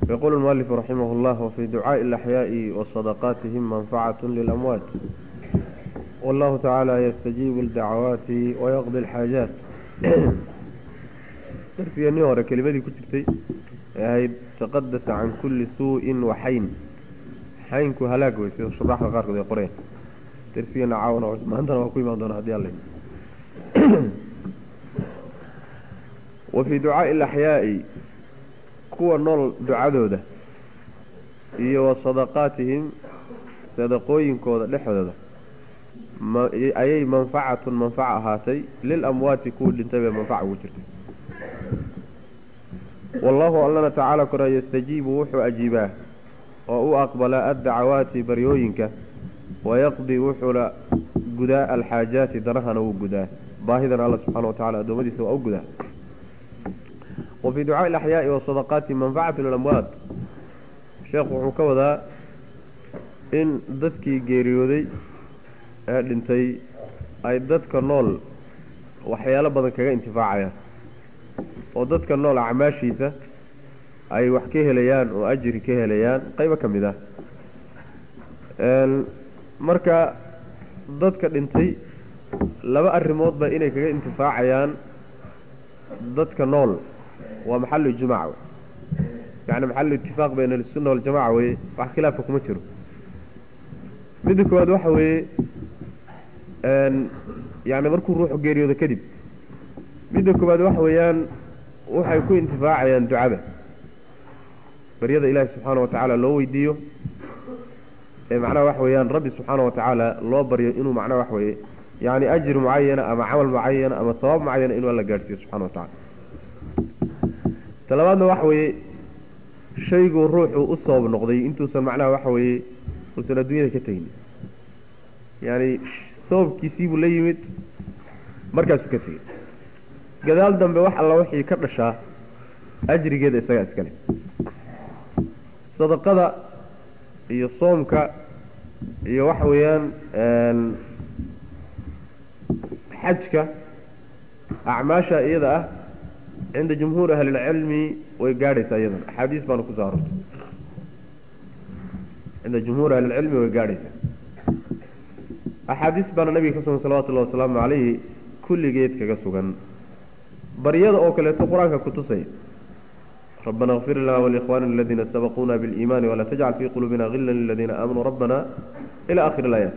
يقول المؤلف رحمه الله وفي دعاء الأحياء وصدقاتهم منفعة للأموات والله تعالى يستجيب الدعوات ويقضي الحاجات درسيني هore kelimadii ku jirtay ee ahayd taqadas can kulli suu'in wa xayn xaynku halaag wey sida shuraaxda qaarkood ay qoreen darsigeena caawana maantana waa ku imaan doona hadii alla wa fii ducaa'i alaxyaa'i kuwa nool ducadooda iyo wa sadaqaatihim sadaqooyinkooda dhexdooda ayay manfacatun manfaca ahaatay lilamwaati kuwii dhintay bay manfaca ugu jirtay wallahu allana tacaala kora yastajiibu wuxuu ajiibaa oo u aqbalaa addacawaati baryooyinka wayaqdi wuxuuna gudaa alxaajaati danahana wuu gudaa baahidana alla subxaana wa tacala addoommadiisa waa u gudaa wa fii ducaai alaxyaai wasadaqaati manfacatu lilamwaat sheekhu wuxuu ka wadaa in dadkii geeriyooday ee dhintay ay dadka nool waxyaalo badan kaga intifaacayaan oo dadka nool acmaashiisa ay wax ka helayaan oo ajri ka helayaan qaybo ka mid ah marka dadka dhintay laba arrimoodba inay kaga intifaacayaan dadka nool waa maxalu ijmaac yani maxalu itifaaq bayna alsunna waljamaca weye wax khilaafka kuma jiro midda koowaad waxa weeye yani markuu ruuxu geeriyoodo kadib midda koowaad waxa weeyaan waxay ku intifaacayaan ducada baryada ilaahi subxaana wa tacaala loo weydiiyo ee macnaha waxa weeyaan rabbi subxaana wa tacaala loo baryo inuu macnaha waxa weye yani ajri mucayana ama camal mucayana ama sabaab mucayana inuu alla gaadhsiiyo subxana wa tacala talabaadna waxa weeye shayguu ruuxu u sabab noqday intuusan macnaha waxa weeye uusan adduunyada ka tegin yani sababkiisiibuu la yimid markaasuu ka tegey gadaal dambe wax alla wixii ka dhashaa ajrigeeda isagaa iskale sadaqada iyo soomka iyo waxa weeyaan xajka acmaasha iyada ah cinda jumhuuri ahlilcilmi way gaadhaysaa iyadana axaadiis baana kusoo arortay cinda jumhuuri ahlilcilmi way gaadhaysaa axaadiis baana nabiga ka sugan salawatullahi wasalaamu calayhi kulligeed kaga sugan baryada oo kaleeto qur-aanka kutusaya rabbana اغfir lana wlikhwanina aladiina sabaquuna biاliimani walaa tajcal fii quluubina gila liladiina aamanuu rabbana ila akhir اlaayaat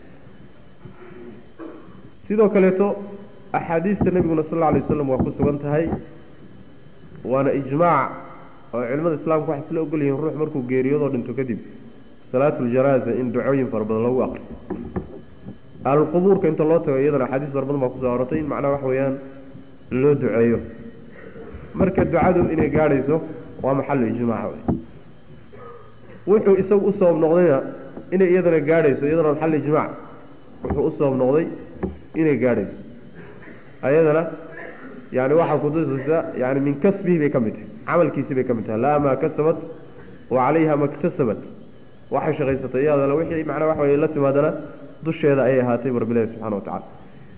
sidoo kaleeto axaadiista nebiguna sal lla alay waslam waa ku sugan tahay waana ijmaac oo culimada islaamka waxay isla ogol yihiin ruux markuu geeriyoodo dhinto kadib salaatu ljanaaza in ducooyin fara badan lagu aqriyo ahlulqubuurka inta loo tago iyadana axaadiis fara badan baa kusoo arortay in macnaha waxa weeyaan loo duceeyo marka ducadu inay gaadhayso waa maxalu ijmaaca wey wuxuu isagu u sabab noqdayna inay iyadana gaadhayso iyadana maxal ijmaac wuxuu u sabab noqday inay gaadhayso ayadana yani waxaa kutusaysa yani min kasbihi bay ka mid tahay camalkiisii bay ka mid tahay laa maa kasabat wa calayha maktasabat waxay shaqaysatay iyadana wixii macnaa waxa wey la timaadana dusheeda ayay ahaatay bu rabbilahi subxana wa tacala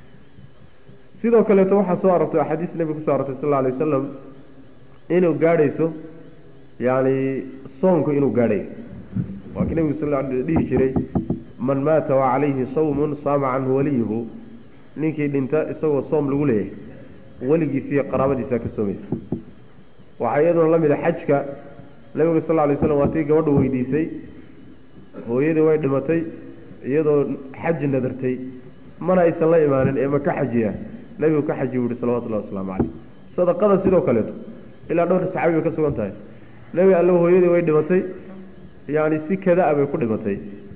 sidoo kaleeto waxaa soo arortay axaadiis nebiga kuso arortay sal alla alay wasalam inuu gaadhayso yani soonku inuu gaadhayo waa kii nebigu sal dhihi jiray man maata wa calayhi sawmun saama canhu waliyuhu ninkii dhinta isagoo soom lagu leeyahay weligiisiiyo qaraabadiisa ka soomaysa waxaa iyaduna la mid a xajka nebigu sal alay slam waa tii gabadhu weydiisay hooyadii way dhimatay iyadoo xaji nadartay mana aysan la imaanin ee ma ka xajiya nebigu ka xaji buu yihi salawatullahi wasalaamu caleyh sadaqada sidoo kaleeto ilaa dhowr saxaabi bay ka sugan tahay nebi alla hooyadii way dhimatay yani si kada-a bay ku dhimatay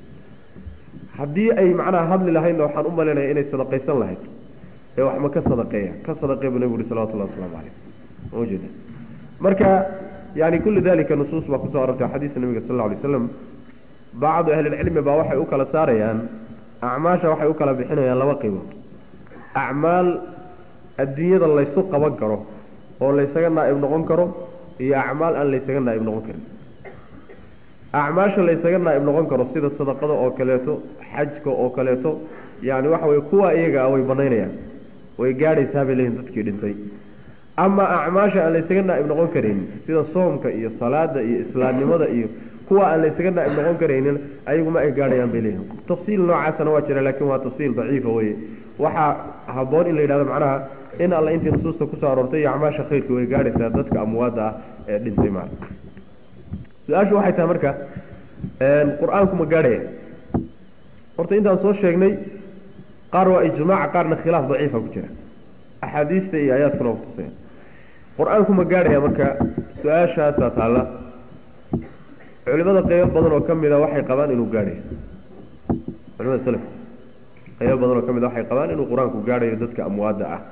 haddii ay macnaha hadli lahaydna waxaan u malaynaya inay sadaqaysan lahayd ee wax ma ka sadaqeeya ka sadaqeey buu nebigu yihi salawatullahi wasalaamu caleyh ujeeda marka yani kullu dalika nusuus baa kusoo arortay xadiisa nebiga sal alla alay waslam bacdu ahlilcilmi baa waxay u kala saarayaan acmaasha waxay u kala bixinayaan laba qaybood acmaal adduunyada laysu qaban karo oo laysaga naa'ib noqon karo iyo acmaal aan laysaga naa'ib noqon karin acmaasha laysaga naa'ib noqon karo sida sadaqada oo kaleeto xajka oo kaleeto yani waxa weye kuwa iyaga ah way banaynayaan way gaadhaysaa bay leeyihin dadkii dhintay ama acmaasha aan laysaga naa'ib noqon karaynin sida soomka iyo salaada iyo islaamnimada iyo kuwa aan laysaga naa'ib noqon karaynin ayaguma ay gaadhayaan bay leeyihin tafsiil noocaasana waa jira laakiin waa tafsiil daciifa weye waxaa haboon in la yidhahdo macnaha in alla intii nusuusta kusoo aroortay iyo acmaasha khayrka way gaadhaysaa dadka amwaadda ah ee dhintay maala su-aashu waxay tahay marka qur-aanku ma gaadhaya horta intaan soo sheegnay qaar waa ijmaac qaarna khilaaf daciifa ku jira axaadiista iyo aayaadkuna waa kutusaya qur-aanku ma gaadhaya marka su-aashaasaa taalla culimada qeybo badan oo ka mida waxay qabaan inuu gaadhayo culimada selafka qeybo badan oo ka mida waxay qabaan inuu qur-aanku gaadhayo dadka amwaadda ah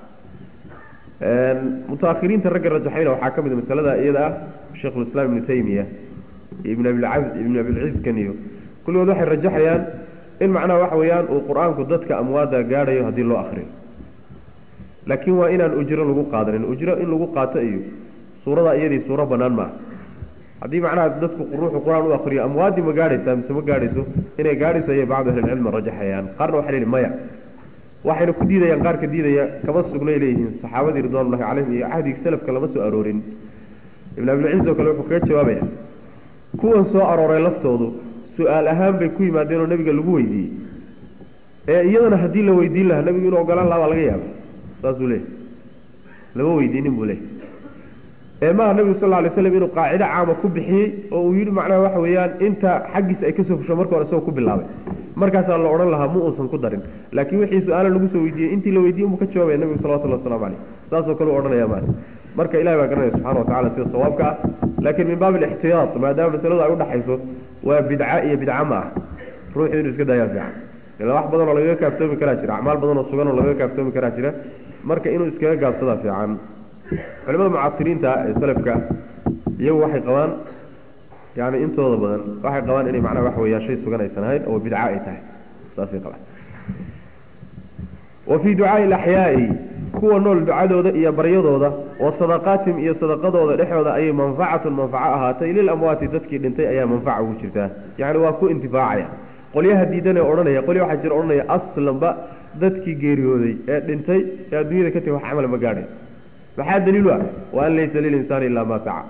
mutaahiriinta ragga rajaxayna waxaa ka mid a masalada iyada ah sheikhulislaam ibnu taymiya iyo ibn abilcabd ibn abilciskan iyo kulligood waxay rajaxayaan in macnaha waxa weeyaan uu qur-aanku dadka amwaadda gaadhayo haddii loo akriyo laakiin waa inaan ujro lagu qaadanin ujro in lagu qaato iyo suurada iyadii suuro banaan maaha haddii macnaha dadku ruuxu qur-aan u akriyo amwaaddii ma gaadhaysaa mise ma gaadhayso inay gaadhayso ayay bacdu ahlilcilmi rajaxayaan qaarna waxay leeyihin maya waxayna ku diidayaan qaarka diidaya kama sugnay leeyihiin saxaabadii ridwanullahi calayhim iyo cahdigii salafka lama soo aroorin ibn abilciz oo kale wuxuu kaga jawaabaya kuwan soo arooray laftoodu su-aal ahaan bay ku yimaadeen oo nebiga lagu weydiiyey ee iyadana haddii la weydiin lahaa nebigu inuu ogolaan lahaa baa laga yaaba saasuu leeyahy lama weydiinin buu leeyahy ee maaha nebigu sal lla lay slam inuu qaacido caama ku bixiyey oo uu yidhi macnaha waxa weeyaan inta xaggiisa ay kasoo fusho marka hore isagoo ku bilaabay markaasaa la odhan lahaa ma uusan ku darin laakiin wixii su-aala lagu soo weydiiyey intii la weydiiyey unbuu ka jawaabaya nebigu salawatullahi waslamu caleyh saasoo kale u odhanaya maali marka ilahi baa garanaya subxana wa tacala sida sawaabka ah laakiin min baabi alixtiyaad maadaama masaladu ay udhaxayso waa bidca iyo bidca ma ah ruuxu inuu iska daayaa fiican ila wax badan oo lagaga kaaftoomi karaa jira acmaal badan oo sugan oo lagaga kaaftoomi karaa jira marka inuu iskaga gaabsadaa fiican culimada mucaasiriinta ee salafka iyagu waxay qabaan yani intooda badan waxay qabaan inay macnaha waxa weeyaan shay sugan aysan ahayn oo bidca ay tahay saasay qabaan wa fii ducaai alaxyaai kuwa nool ducadooda iyo baryadooda wa sadaqaatihim iyo sadaqadooda dhexdooda ayay manfacatun manfaco ahaatay lilamwaati dadkii dhintay ayaa manfaca ugu jirtaa yacni waa ku intifaacaya qolyaha diidanee odhanaya qolya waxaa jira odhanaya aslanba dadkii geeriyooday ee dhintay ee adduunyada ka tegi wax camala ma gaadhay maxaa daliilu ah wa an laysa lilinsaani ilaa maa saca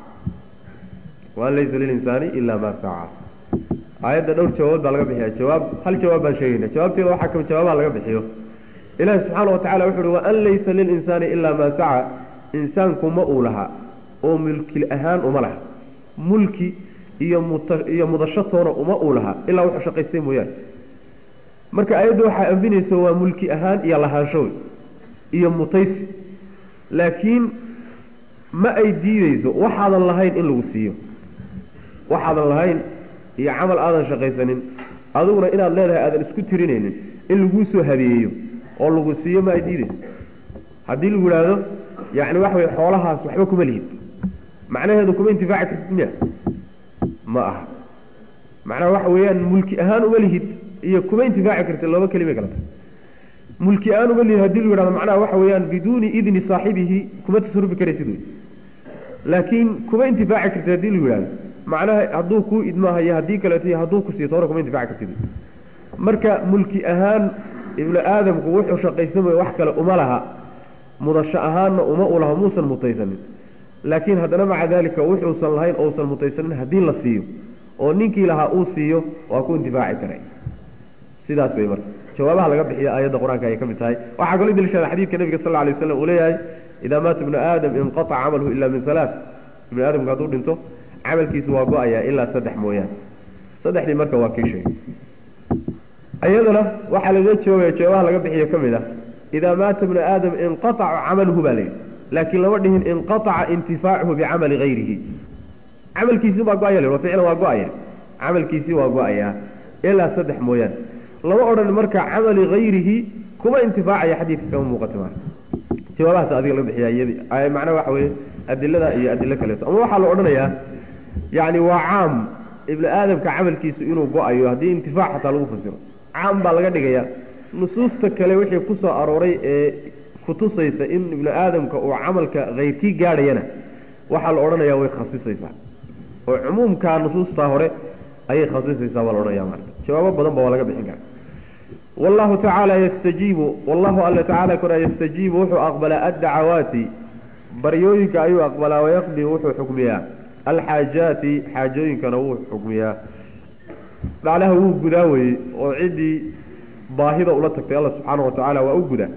wa an laysa lilinsaani ilaa maa saca aayadda dhowr jawaabood baa laga bixiya jawaab hal jawaab baan sheegayna jawaabteeda waxaa kami jawaabaha laga bixiyo ilaahi subxaana watacala wuxu uhi waan laysa lilinsaani ilaa maa saca insaanku ma uu laha oo mulki ahaan uma laha mulki iyo muta iyo mudashatoona uma uu laha ilaa wuxuu shaqaystay mooyaane marka ayaddu waxaa anfinaysa waa mulki ahaan iyo lahaanshow iyo mutaysi laakiin ma ay diideyso waxaadan lahayn in lagu siiyo waxaadan lahayn iyo camal aadan shaqaysanin adiguna inaad leedahay aadan isku tirinaynin in laguu soo habeeyeyo oo lagu siiyo ma ay diideyso haddii lagu idhaahdo yacni waxa weye xoolahaas waxba kuma lihid macnaheedu kuma intifaaci kartid miya ma aha macnaha waxa weeyaan mulki ahaan uma lihid iyo kuma intifaaci kartid laba kelima kala tahay mulki ahaan uma lihid hadii lagu yidhahdo macnaha waxa weeyaan biduuni idni saaxibihi kuma tasarufi karaysid wey laakiin kuma intifaaci kartid haddii lagu yidhahdo macnaha hadduu kuu idmaahayo haddii kaleeto iyo hadduu ku siiyo toona kuma intifaaci kartid marka mulki ahaan ibnu aadamku wuxuu shaqaysan way wax kale uma laha mudasho ahaanna uma u laha muusan mutaysanin laakiin haddana maca daalika wuxuusan lahayn ousan mutaysanin haddii la siiyo oo ninkii lahaa uu siiyo waa ku intifaaci karay sidaas wey marka jawaabaha laga bixiya aayadda qur-aanka ayay ka mid tahay waxaa kaloo daliishada xadiidka nabiga sal lla alay waslam uu leeyahay idaa maata ibnu aadam inqataca camaluhu ila min halaa ibnu aadamku hadduu dhinto camalkiisu waa go-ayaa ilaa saddex mooyaane saddexdii marka waa kii sheegay ayadana waxaa lagaga jawaabaya jawaabaha laga bixiyo ka mid ah idaa maata ibnu aadam inqataca camaluhu baa layidhi laakiin lama dhihin inqataca intifaacuhu bicamali hayrihi camalkiisii baa go-aya wa ficlan waa go-aya camalkiisii waa go-ayaa ilaa saddex mooyaane lama odhan marka camali hayrihi kuma intifaacaya xadiidka kama muuqato maa jawaabahaas adiga laga bixiya iyadi macnaha waxa weeye adilada iyo adilo kaleeto ama waxaa la odhanayaa yacni waa caam ibnu aadamka camalkiisu inuu go-ayo haddii intifaac xataa lagu fasiro caam baa laga dhigaya nusuusta kale wixii ku soo arooray ee kutusaysa in ibnu aadamka uu camalka hayrkii gaadhayana waxaa la odhanayaa way khasisaysaa oo cumuumkaa nusuustaa hore ayay khasisaysaa baa la odhanaya marka jawaabo badan ba waa laga bixin karaa wallahu tacaala yastajiibu wallahu alla tacaala kora yastajiibu wuxuu aqbalaa addacawaati baryooyinka ayuu aqbalaa wayaqdi wuxuu xukmiyaa alxaajaati xaajooyinkana wuu xukmiyaa macnaha wuu gudaa weye oo ciddii baahida ula tagtay alla subxaana wa tacaala waa u gudaa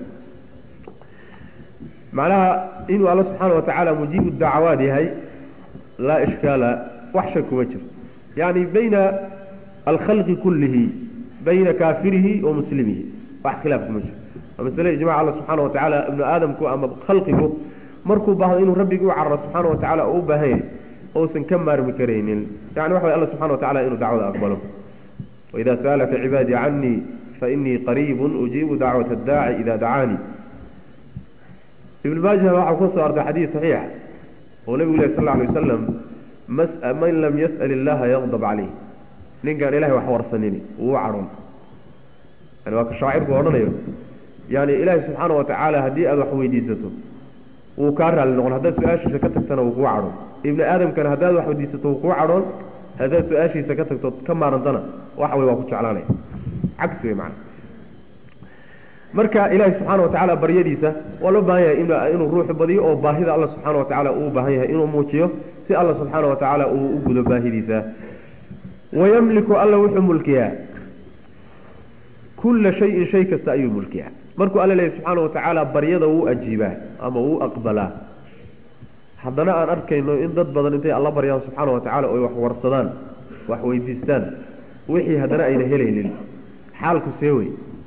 macnaha inuu alla subxaana wa tacaala mujiibu dacawaad yahay laa ishkaala wax shak kuma jiro yani bayna alkhalqi kullihi bayna kaafirihi wa muslimihi wax khilaaf kuma jiro waa masale ijmac alla subxaana wa tacaala ibnu aadamku ama khalqigu markuu baahdo inuu rabbigii u cararo subxaana wa tacala oo u baahan yahay ousan ka maarmi karaynin yani waxa way alla subxana wa tacala inuu dacwada aqbalo waida sa'alaka cibaadii canii fainii qariibu ujiibu dacwata addaaci ida dacaanii ibn maajah waxaa ku soo artay xadiid saxiixa oo nebigu leh sal lla alay wasalam man lam yas'al illaha yaqdab caleyh ninkaan ilahay wax warsanini wuu cadhoon yani waa ka shaacirku odhanayo yani ilaahay subxaana wa tacaala haddii aada wax weydiisato wuu kaa raalli noqon haddaad su-aashiisa ka tagtana wuu kuu cadhoon ibni aadamkana haddaad wax weydiisato wuu kuu cadhoon haddaad su-aashiisa ka tagto ka maarantana waxa wey waa ku jeclaanaya cagsi wey macana marka ilaahay subxaana wa tacaala baryadiisa waa loo baahan yahay inuu ruuxu badiyo oo baahida alla subxaana wa tacaala uu baahan yahay inuu muujiyo si alla subxaana wa tacaala uu u gudo baahidiisa wayamliku alla wuxuu mulkiyaa kulla shayin shay kasta ayuu mulkiyaa markuu alla leeyahy subxaana wa tacaala baryada wuu ajiibaa ama wuu aqbalaa haddana aan arkayno in dad badan intay alla baryaan subxaana wa tacala oy wax warsadaan wax weydiistaan wixii haddana ayna helaynin xaalku see wey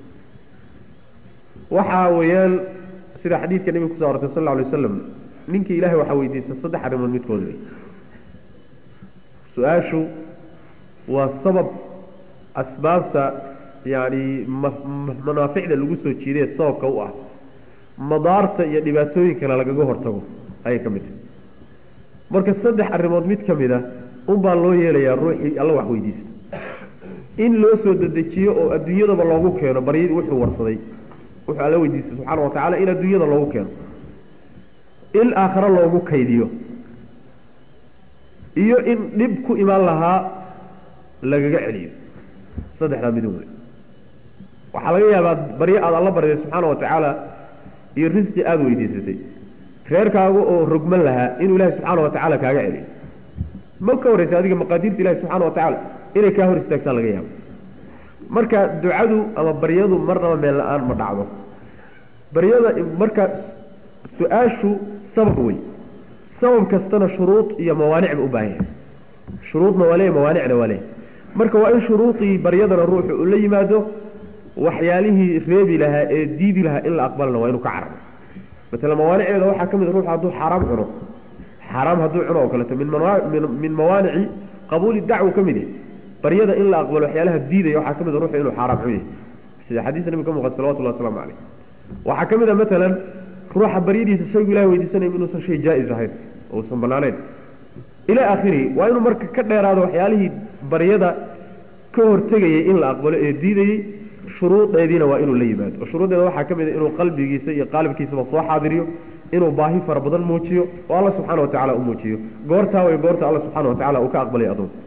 waxaa weeyaan sida xadiidka nebiga kuso arortay sal lla alay waslam ninkii ilahay waxaa weydiista saddex arrimood midkood wey su-aashu waa sabab asbaabta yani manaaficda lagu soo jiidaye sababka u ah madaarta iyo dhibaatooyinkana lagaga hortago ayay ka mid tahay marka saddex arrimood mid ka mid a unbaa loo yeelayaa ruuxii alla wax weydiista in loo soo dedejiyo oo adduunyadaba loogu keeno baryadii wuxuu warsaday wuxuu alla weydiistay subxaana wa tacala in adduunyada loogu keeno in aakhare loogu kaydiyo iyo in dhib ku imaan lahaa lagaga celiyo saddexdaa midun wey waxaa laga yaabaa baryo aada alla barday subxaana wa tacaala iyo risqi aada weydiisatay reerkaaga oo rogman lahaa inuu ilaahay subxaana wa tacaala kaaga celiyo ma ka horreysa adiga maqaadiirta ilahi subxaana wa tacaala inay kaa hor istaagtaa laga yaabo marka ducadu ama baryadu marnaba meel la-aan ma dhacdo baryada marka su-aashu sabab wey sabab kastana shuruud iyo mawaanicba u baahan yahay shuruudna waa leeya mawaanicna waa leeya marka waa in shuruudii baryadana ruuxu uu la yimaado waxyaalihii reebi lahaa ee diidi lahaa in la aqbalana waa inuu ka cararo matala mawaanicdeeda waxaa ka mid ruuxu hadduu xaaraam cuno xaaraam hadduu cuno oo kaleeto min min mawaanici qabuuli dacwa ka mid yahy baryada in la aqbalo waxyaalaha diidaya waxaa ka mid a ruuxu inuu xaaraam cun yahay sida xadiista nabiga ka muuqata salawatullahi wasalaamu caleyh waxaa ka mid a matalan ruuxa baryadiisa shaygu ilahay weydiisanaya inuusan shay jaa-is ahayn uusan banaanayn ilaa aakhirihi waa inuu marka ka dheeraado waxyaalihii baryada ka hortegayay in la aqbalo ee diidayey shuruudeediina waa inuu la yimaado oo shuruuddeeda waxaa ka mid a inuu qalbigiisa iyo qaalibkiisaba soo xaadiriyo inuu baahi fara badan muujiyo oo alla subxaana wa tacala u muujiyo goortaa way goorta alla subxana wa tacala uu ka aqbalay adoonka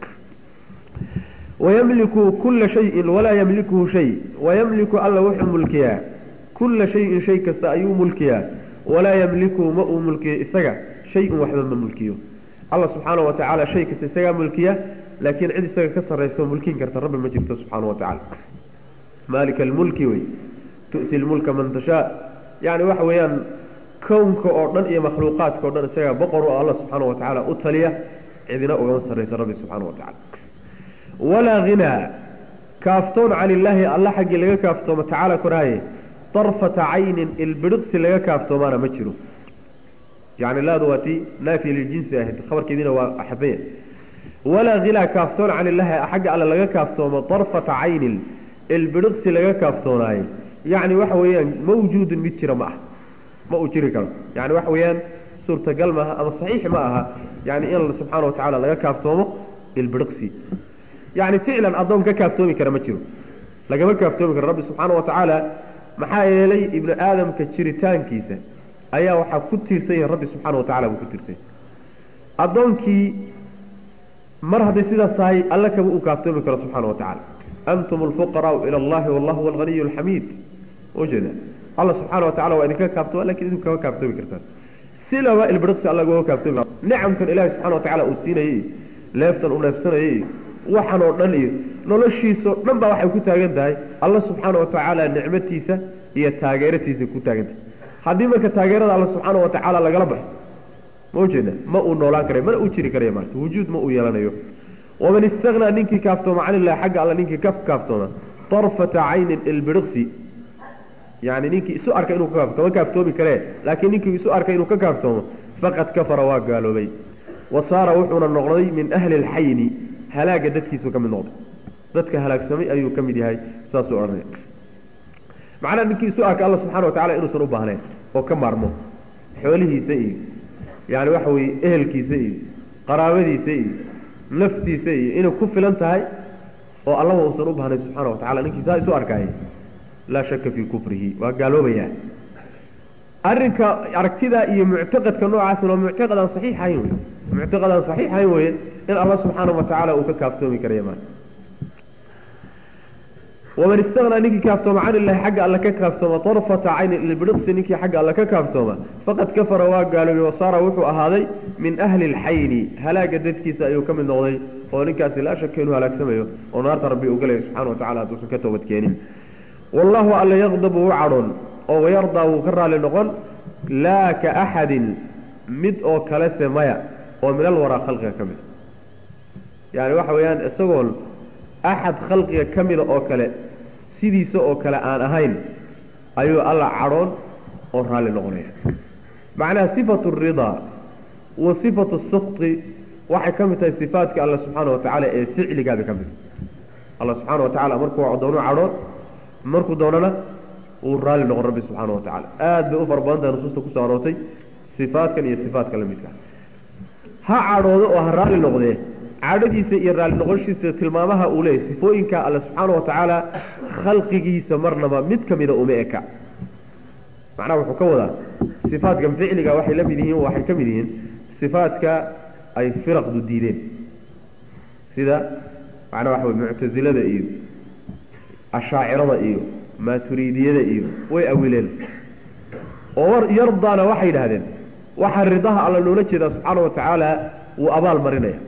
wayamliku kulla shayin walaa yamlikuhu shay wayamliku alla wuxuu mulkiyaa kulla shayin shay kasta ayuu mulkiyaa walaa yamlikuhu ma uu mulkiyo isaga shay-un waxba ma mulkiyo alla subxaana wa tacaala shay kasta isagaa mulkiya laakiin cid isaga ka sarrayso mulkin karta rabbi ma jirto subxaana wa tacala maalika almulki wey tu'ti lmulka man tashaa yacni waxa weeyaan kownka oo dhan iyo makhluuqaadka o dhan isagaa boqor oo alla subxaana wa tacaala u taliya cidina ugama sarrayso rabbi subxaana wa tacala walaa hinaa kaaftoon can illaahi alla xaggii laga kaaftoomo tacaala koraaye darfata caynin ilbidhiqsi laga kaaftoomaana ma jiro yani laadu waa tii naafiya liljinsi ahayd khabarkeediina waa axabaya walaa hinaa kaaftoon can illaahi xagga alle laga kaaftoomo darfata caynin ilbidhiqsi laga kaaftoonaaye yacni waxa weeyaan mawjuudun mid jira ma ah ma uu jiri karo yani waxa weeyaan suurtagal maaha ama saxiix ma aha yani in subxaana wa tacaala laga kaaftoomo ilbidhiqsi yani ficlan addoon ka kaaftoomi kara ma jiro lagama kaaftoomi karo rabbi subxaana wa tacaala maxaa yeelay ibnu aadamka jiritaankiisa ayaa waxaa ku tiirsan yahay rabbi subxaana wa tacala buu ku tiirsan yahay addoonkii mar hadday sidaas tahay alle kama uu kaaftoomi karo subxaana wa tacaala antum alfuqaraau ila allahi wallahu huwa alghaniyu alxamiid ujeeda alla subxaana wa tacala waa idinka kaaftooma lakin idinku kama kaaftoomi kartaan silaba ilbiriqsi alla uga kaaftoomi nicamkan ilaahi subxana wa tacaala uu siinayey leeftan uu neefsanayey waxan oo dhan iyo noloshiisao dhan baa waxay ku taagan tahay alla subxaana wa tacaala nicmatiisa iyo taageeratiisa ku taagan tahay haddii marka taageerada alla subxaana wa tacaala lagala baxo ma ujeeda ma uu noolaan karayo mana uu jiri karayo maarta wujuud ma uu yeelanayo waman istagnaa ninkii kaaftooma can illahi xagga alla ninkii ka kaaftooma tarfata caynin ilbiriqsi yani ninkii isu arka inuu ka kaafto ma kaaftoomi karee laakiin ninkii isu arka inuu ka kaaftoomo faqad kafara waa gaaloobay wa saara wuxuuna noqday min ahli alxayni halaaga dadkiisuu ka mid noqday dadka halaagsamay ayuu ka mid yahay saasuu odhanaya macnaha ninkii isu arka alla subxana wa tacala inuusan u baahnayn oo ka maarmo xoolihiisa iyo yani waxa weye ehelkiisa iyo qaraabadiisa iyo naftiisa iyo inay ku filan tahay oo allaba uusan u baahnayn subxana wa tacala ninkii saa isu arkaayay laa shaka fii kufrihi waa gaaloobayaa arrinka aragtida iyo muctaqadka noocaasna waa muctaqad aan saxiix ahayn wey muctaqad aan saxiix ahayn weye in alla subxaana wa tacaala uu ka kaaftoomi karaya maa waman istagnaa ninkii kaaftooma can illahi xagga alle ka kaaftooma tarfata caynin ilbiriqsi ninkii xagga alle ka kaaftooma faqad kafara waa gaaloobay wasaara wuxuu ahaaday min ahli alxayni halaaga dadkiisa ayuu ka mid noqday oo ninkaasi laa shaka inuu halaagsamayo oo naarta rabbi uu galaya subxana wa tacala hadduusan ka toobadkeenin wallahu alla yaqdabu wuu cadhoon oo wayardaa wuu ka raali noqon laa ka axadin mid oo kalese maya oo min alwaraa khalqiga ka mida yani waxa weeyaan isagoon axad khalqiga ka mida oo kale sidiisa oo kale aan ahayn ayuu alla cadhoon oo raalli noqonaya macnaha sifatu ridaa wa sifatu sukti waxay ka mid tahay sifaatka alla subxaana wa tacaala ee ficligaabay ka mid tahay alla subxaana wa tacala markuu doono cadhoon markuu doonana wuu raalli noqon rabbi subxaana wa tacala aada bay u fara badan tahay nusuusta kusoo aroortay sifaatkan iyo sifaatka la midka ha cadhoodo oo ha raalli noqdee cadhadiisa iyo raalli noqoshiisa tilmaamaha uu leeyahy sifooyinka alle subxaana wa tacaala khalqigiisa marnaba mid ka mida uma eka macnaha wuxuu ka wadaa sifaatkan ficliga waxay la mid yihiin waxay ka mid yihiin sifaatka ay firaqdu diideen sida macnaha waxa wey muctasilada iyo ashaacirada iyo maaturiidiyada iyo way awileen oo yardaana waxay yidhahdeen waxaa ridaha alla loola jeedaa subxaana wa tacaala wuu abaal marinaya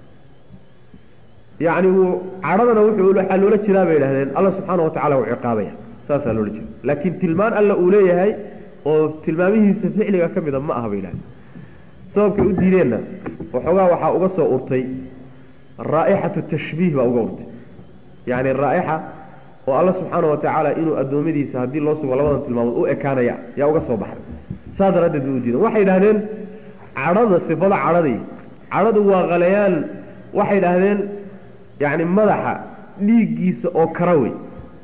yacni wuu cadhadana wuxuu waxaa loola jeedaa bay yidhahdeen alla subxaana wa tacala wuu ciqaabaya saasaa loola jeeda laakiin tilmaan alla uu leeyahay oo tilmaamihiisa ficliga ka mida ma aha bay yidhahdeen sababkay u diideenna waxoogaa waxaa uga soo urtay raa'ixatu tashbiih baa uga urtay yacni raa'ixa oo alla subxaana wa tacaala inuu addoommadiisa haddii loo sugo labadan tilmaamood u ekaanaya yaa uga soo baxay saas daraaddeed bay u diideen waxay idhahdeen cadhada sifada cadhadii cadhadu waa khalayaan waxay idhaahdeen yacni madaxa dhiiggiisa oo kara wey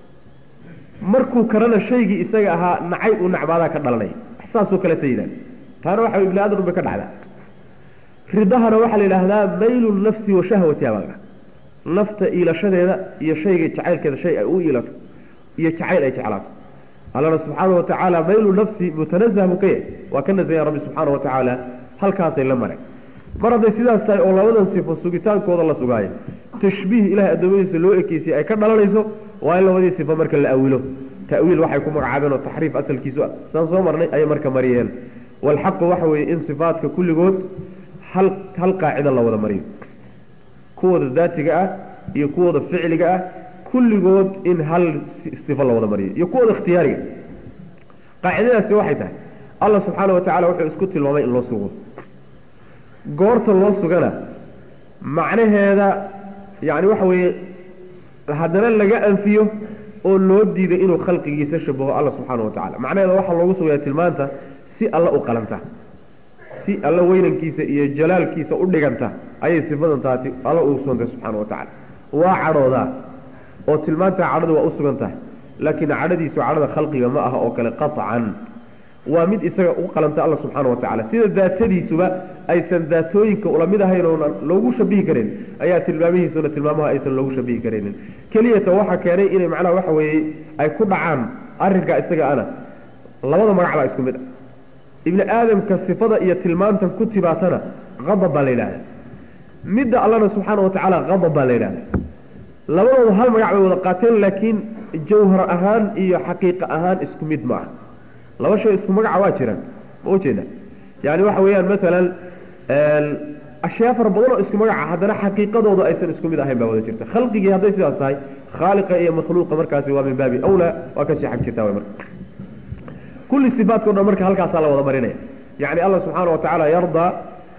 markuu karana shaygii isaga ahaa nacay uu nacbaadaa ka dhalanaya saasoo kale ta yidhahde taana waxa ibni aadam bay ka dhacdaa ridahana waxaa la yidhaahdaa maylu nafsi wa shahwatiha baa nafta iilashadeeda iyo shayga jacaylkeeda shay ay u iilato iyo jacayl ay jeclaato allana subxaana wa tacaala maylu nafsi mutanazah buu ka yahay waa ka nasaya rabbi subxaana wa tacaala halkaasay la mareen mar hadday sidaas tahay oo labadan sifo sugitaankooda la sugaayo tashbiih ilahay addoommadiisa loo ekeysay ay ka dhalanayso waa in labadii sifo marka la awilo ta'wiil waxay ku magacaabeen oo taxriif asalkiisu ah saan soo marnay ayay marka mariyeen walxaqu waxa weeye in sifaadka kulligood hal hal qaacida la wada mariyo kuwooda daatiga ah iyo kuwooda ficliga ah kulligood in hal sifo la wada mariyo iyo kuwooda ikhtiyaariga qaacidadaasi waxay tahay allah subxaana wa tacala wuxuu isku tilmaamay in loo sugo goorta loo sugana macnaheeda yacni waxa weeye haddana laga anfiyo oo loo diiday inuu khalqigiisa shabaho alla subxaana wa tacala macnaheeda waxaa loogu sugaya tilmaanta si alla u qalanta si alla weynankiisa iyo jalaalkiisa u dhiganta ayay sifadan taati alla ugu sugantay subxaana wa tacala waa cadhoodaa oo tilmaantaa cadhadu waa u sugan tahay laakiin cadhadiisu cadhada khalqiga ma aha oo kale qaطcan waa mid isaga u qalanta alla subxaana wa tacala sida daatadiisuba aysan daatooyinka ula mid ahayn oona loogu shabihi karin ayaa tilmaamihiisuna tilmaamaha aysan loogu shabihi karaynin keliyata waxaa keenay inay macnaha waxa weeye ay ku dhacaan arrinkaa isaga ana labada magac baa isku mid ah ibni aadamka sifada iyo tilmaantan ku tibaatana qadab baa la yidhahda midda allana subxaana wa tacaala qadab baa la yidhahda labadooda hal magac bay wada qaateen laakiin jawhar ahaan iyo xaqiiqa ahaan isku mid ma ah laba shay isku magaca waa jiraan ma ujeeda yani waxa weeyaan maalan ashyaa fara badan oo isku magaca haddana xaqiiqadooda aysan isku mid ahayn baa wada jirta khalqigii hadday sidaas tahay khaaliqa iyo makhluuqa markaasi waa min baabi awlaa waa kasii xag jirtaa way marka kulli sifaatko dhan marka halkaasaa la wada marinaya yani allah subxaana wa tacaala yardaa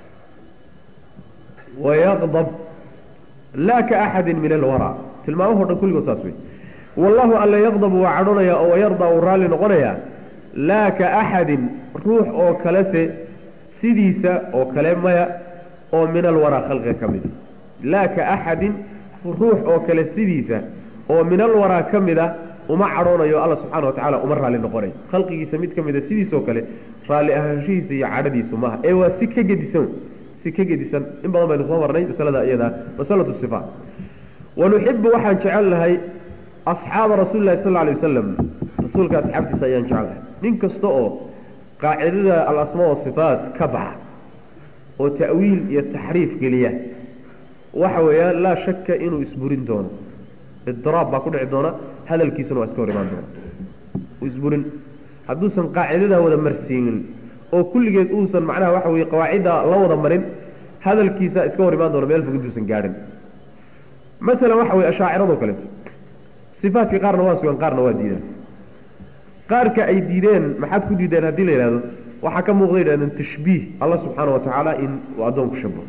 wayaqdab laa ka axadin min alwaraa tilmaamahoo dhan kulligood saas wey wallahu alla yaqdabu waa cadhonaya oo wayardaa uu raalli noqonaya laa ka axadin ruux oo kalese sidiisa oo kale maya oo min alwaraa khalqiga ka mida laa ka axadin ruux oo kale sidiisa oo min alwaraa ka mida uma cadhoonayo alla subxaana wa tacala uma raalli noqonayo khalqigiisa mid ka mida sidiisoo kale raalli ahaanshihiisa iyo cadhadiisu maaha ee waa si ka gedisan si ka gedisan in badan baynu soo marnay masalada iyada masalatu sifaat wanuxibu waxaan jecel lahay asxaaba rasuuli lahi sal alay wasalam rasuulka asxaabtiisa ayaan jecel lahay nin kasta oo qaacidada alasmaa wasifaat ka baxa oo ta'wiil iyo taxriif geliya waxa weeyaan laa shaka inuu isburin doono idiraab baa ku dhici doona hadalkiisuna waa iska hor imaan doona isburin hadduusan qaacidadaa wada marsiinin oo kulligeed uusan macnaha waxa weye qawaacidda la wada marin hadalkiisa iska hor imaan doona meel fog intuusan gaadhin masalan waxa weye ashaaciradoo kaleeto sifaatkii qaarna waa sugan qaarna waa diidaan qaarka ay diideen maxaad ku diideen haddii la yidhahdo waxaa ka muuqda yidhahdeen tashbiih alla subxaana wa tacaala in uu addoonku shabaho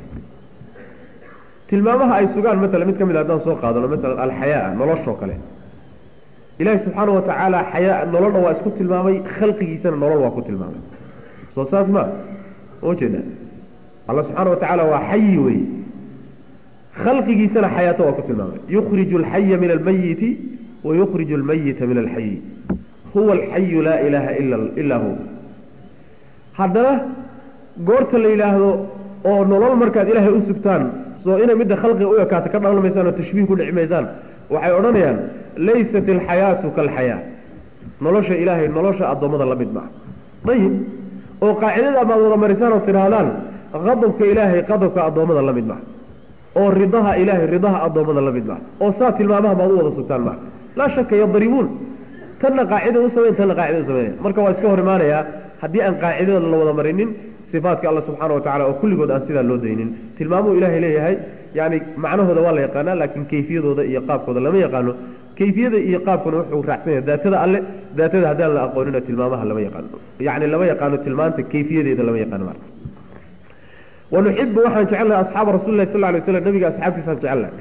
tilmaamaha ay sugaan maala mid ka mid haddaan soo qaadano maalan alxayaa noloshoo kale ilaahi subxaana wa tacaala xayaa nololna waa isku tilmaamay khalqigiisana nolol waa ku tilmaamay soo saas ma ma jeeda alla subxaana wa tacaala waa xayi wey khalqigiisana xayaato waa ku tilmaamay yukhriju alxaya min almayiti wa yukhriju almayita min alxayi huwa alxayu laa ilaaha ila ilaa hu haddana goorta la yidhaahdo oo nolol markaad ilaahay u sugtaan soo inay midda khalqiga u ekaata ka dhalan maysaan oo tashbiih ku dhici maysaan waxay odhanayaan laysat alxayaatu kaalxayaa nolosha ilaahay nolosha addoommada la mid maa ayib oo qaacidada maad wada marisaan oo tidhaahdaan qadabka ilaahay qadabka addoommada la mid maa oo ridaha ilaahay ridaha addoommada la mid maa oo saa tilmaamaha maad u wada sugtaan maa laa shaka yadribuun tanna qaacida u samayn tanna qaacida u samaynaya marka waa iska hor imaanayaa haddii aan qaacidada la wada marinin sifaatka alla subxaana wa tacala oo kulligood aan sidaa loo daynin tilmaamuu ilaahay leeyahay yani macnahooda waa la yaqaanaa laakiin kayfiyadooda iyo qaabkooda lama yaqaano kayfiyada iyo qaabkuna wuxuu raacsan yahay daatada alle daatada haddaan la aqoonina tilmaamaha lama yaqaano yani lama yaqaano tilmaanta kayfiyadeeda lama yaqaano marka wanuxibu waxaan jecelnahay asxaaba rasuli lahi sal lay slam nabiga asxaabtiisaan jecelnahay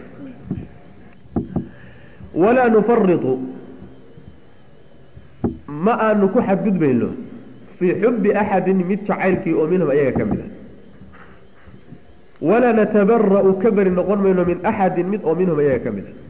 walaa nufaritu ma aanu ku xadgudbayno fii xubi axadin mid jacaylkii oo minhum ayaga ka mid a walaa natabara'u ka beri noqon mayno min axadin mid oo minhum ayaga ka mid a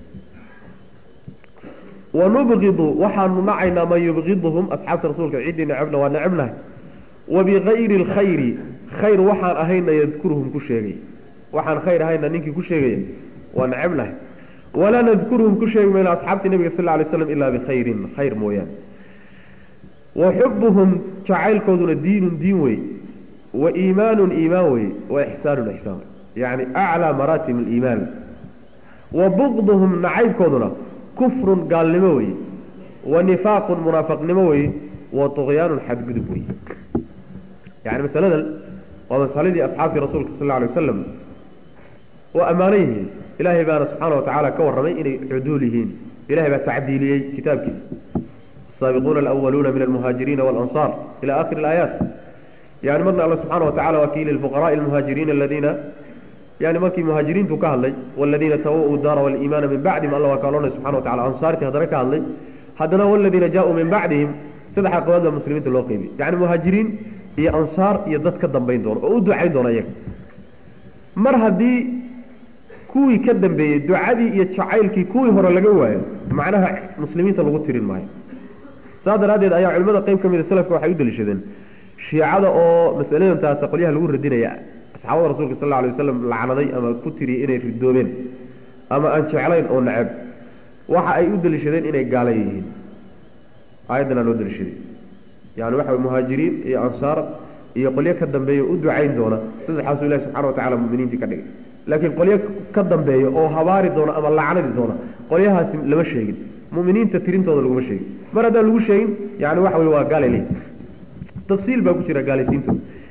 wanubqidu waxaanu nacaynaa man yubqiduhum asxaabta rasuulka ciddii necebna waa necebnahay wabigayri alkhayri khayr waxaan ahayna yadkuruhum ku sheegay waxaan khayr ahayna ninkii ku sheegaya waa necebnahay walaa nadkuruhum ku sheegi mayno asxaabtii nabiga sal lay slam ilaa bikhayrin khayr mooyaane wa xubuhum jacaylkooduna diinun diin wey wa iimaanun iimaan wey wa ixsaanun ixsaan wey yacni aclaa maraatib aliimaan wa bugduhum nacaybkooduna kufrun gaalnimo wey wa nifaaqun munaafaqnimo wey wa tuqyaanun xadgudub wey yani masaladan waa masaladii asxaabtii rasuulka sal alay wasalam waa ammaano yihiin ilaahay baana subxaana wa tacaala ka warramay inay cuduul yihiin ilahay baa tacdiiliyey kitaabkiisa السابقون الأولون من المهاجرين والأنصار إلى آخر الآيات يعني مرنا الله سبحانه وتعالى وكيل الفقراء المهاجرين الذين يعني مركي مهاجرين تكهلي والذين توؤوا الدار والإيمان من بعدهم الله وكالون سبحانه وتعالى أنصار تهدرك هلي هدنا والذين جاءوا من بعدهم سدح قواد المسلمين الوقيبي يعني مهاجرين هي أنصار يدد كدن بين دور أودوا عين دور أيك مر هدي كوي كدن بي دعادي يتشعيلكي كوي هرا لقوايا معناها مسلمين تلغو تيرين معي saa daraaddeed ayaa culimmada qayb ka mida salafka waxay u daliishadeen shiicada oo masaladan taasa qolyaha lagu radinaya asxaabada rasuulka sal alla alay wasalam lacnaday ama ku tiriyey inay ridoobeen ama aan jeclayn oo neceb waxa ay u daliishadeen inay gaala yihiin aayaddanaa loo daliishaday yani waxa way muhaajiriin iyo ansaar iyo qolyo ka dambeeya u ducayn doona saddexaasuu ilahi subxana wa tacala muminiintii ka dhigay laakiin qolyo ka dambeeya oo habaari doona ama lacnadi doona qolyahaasi lama sheegin muminiinta tirintooda laguma sheegin mar haddaan lagu sheegin yani waxa wey waa gaalay leeyihin tafsiil baa ku jira gaalaysiintooda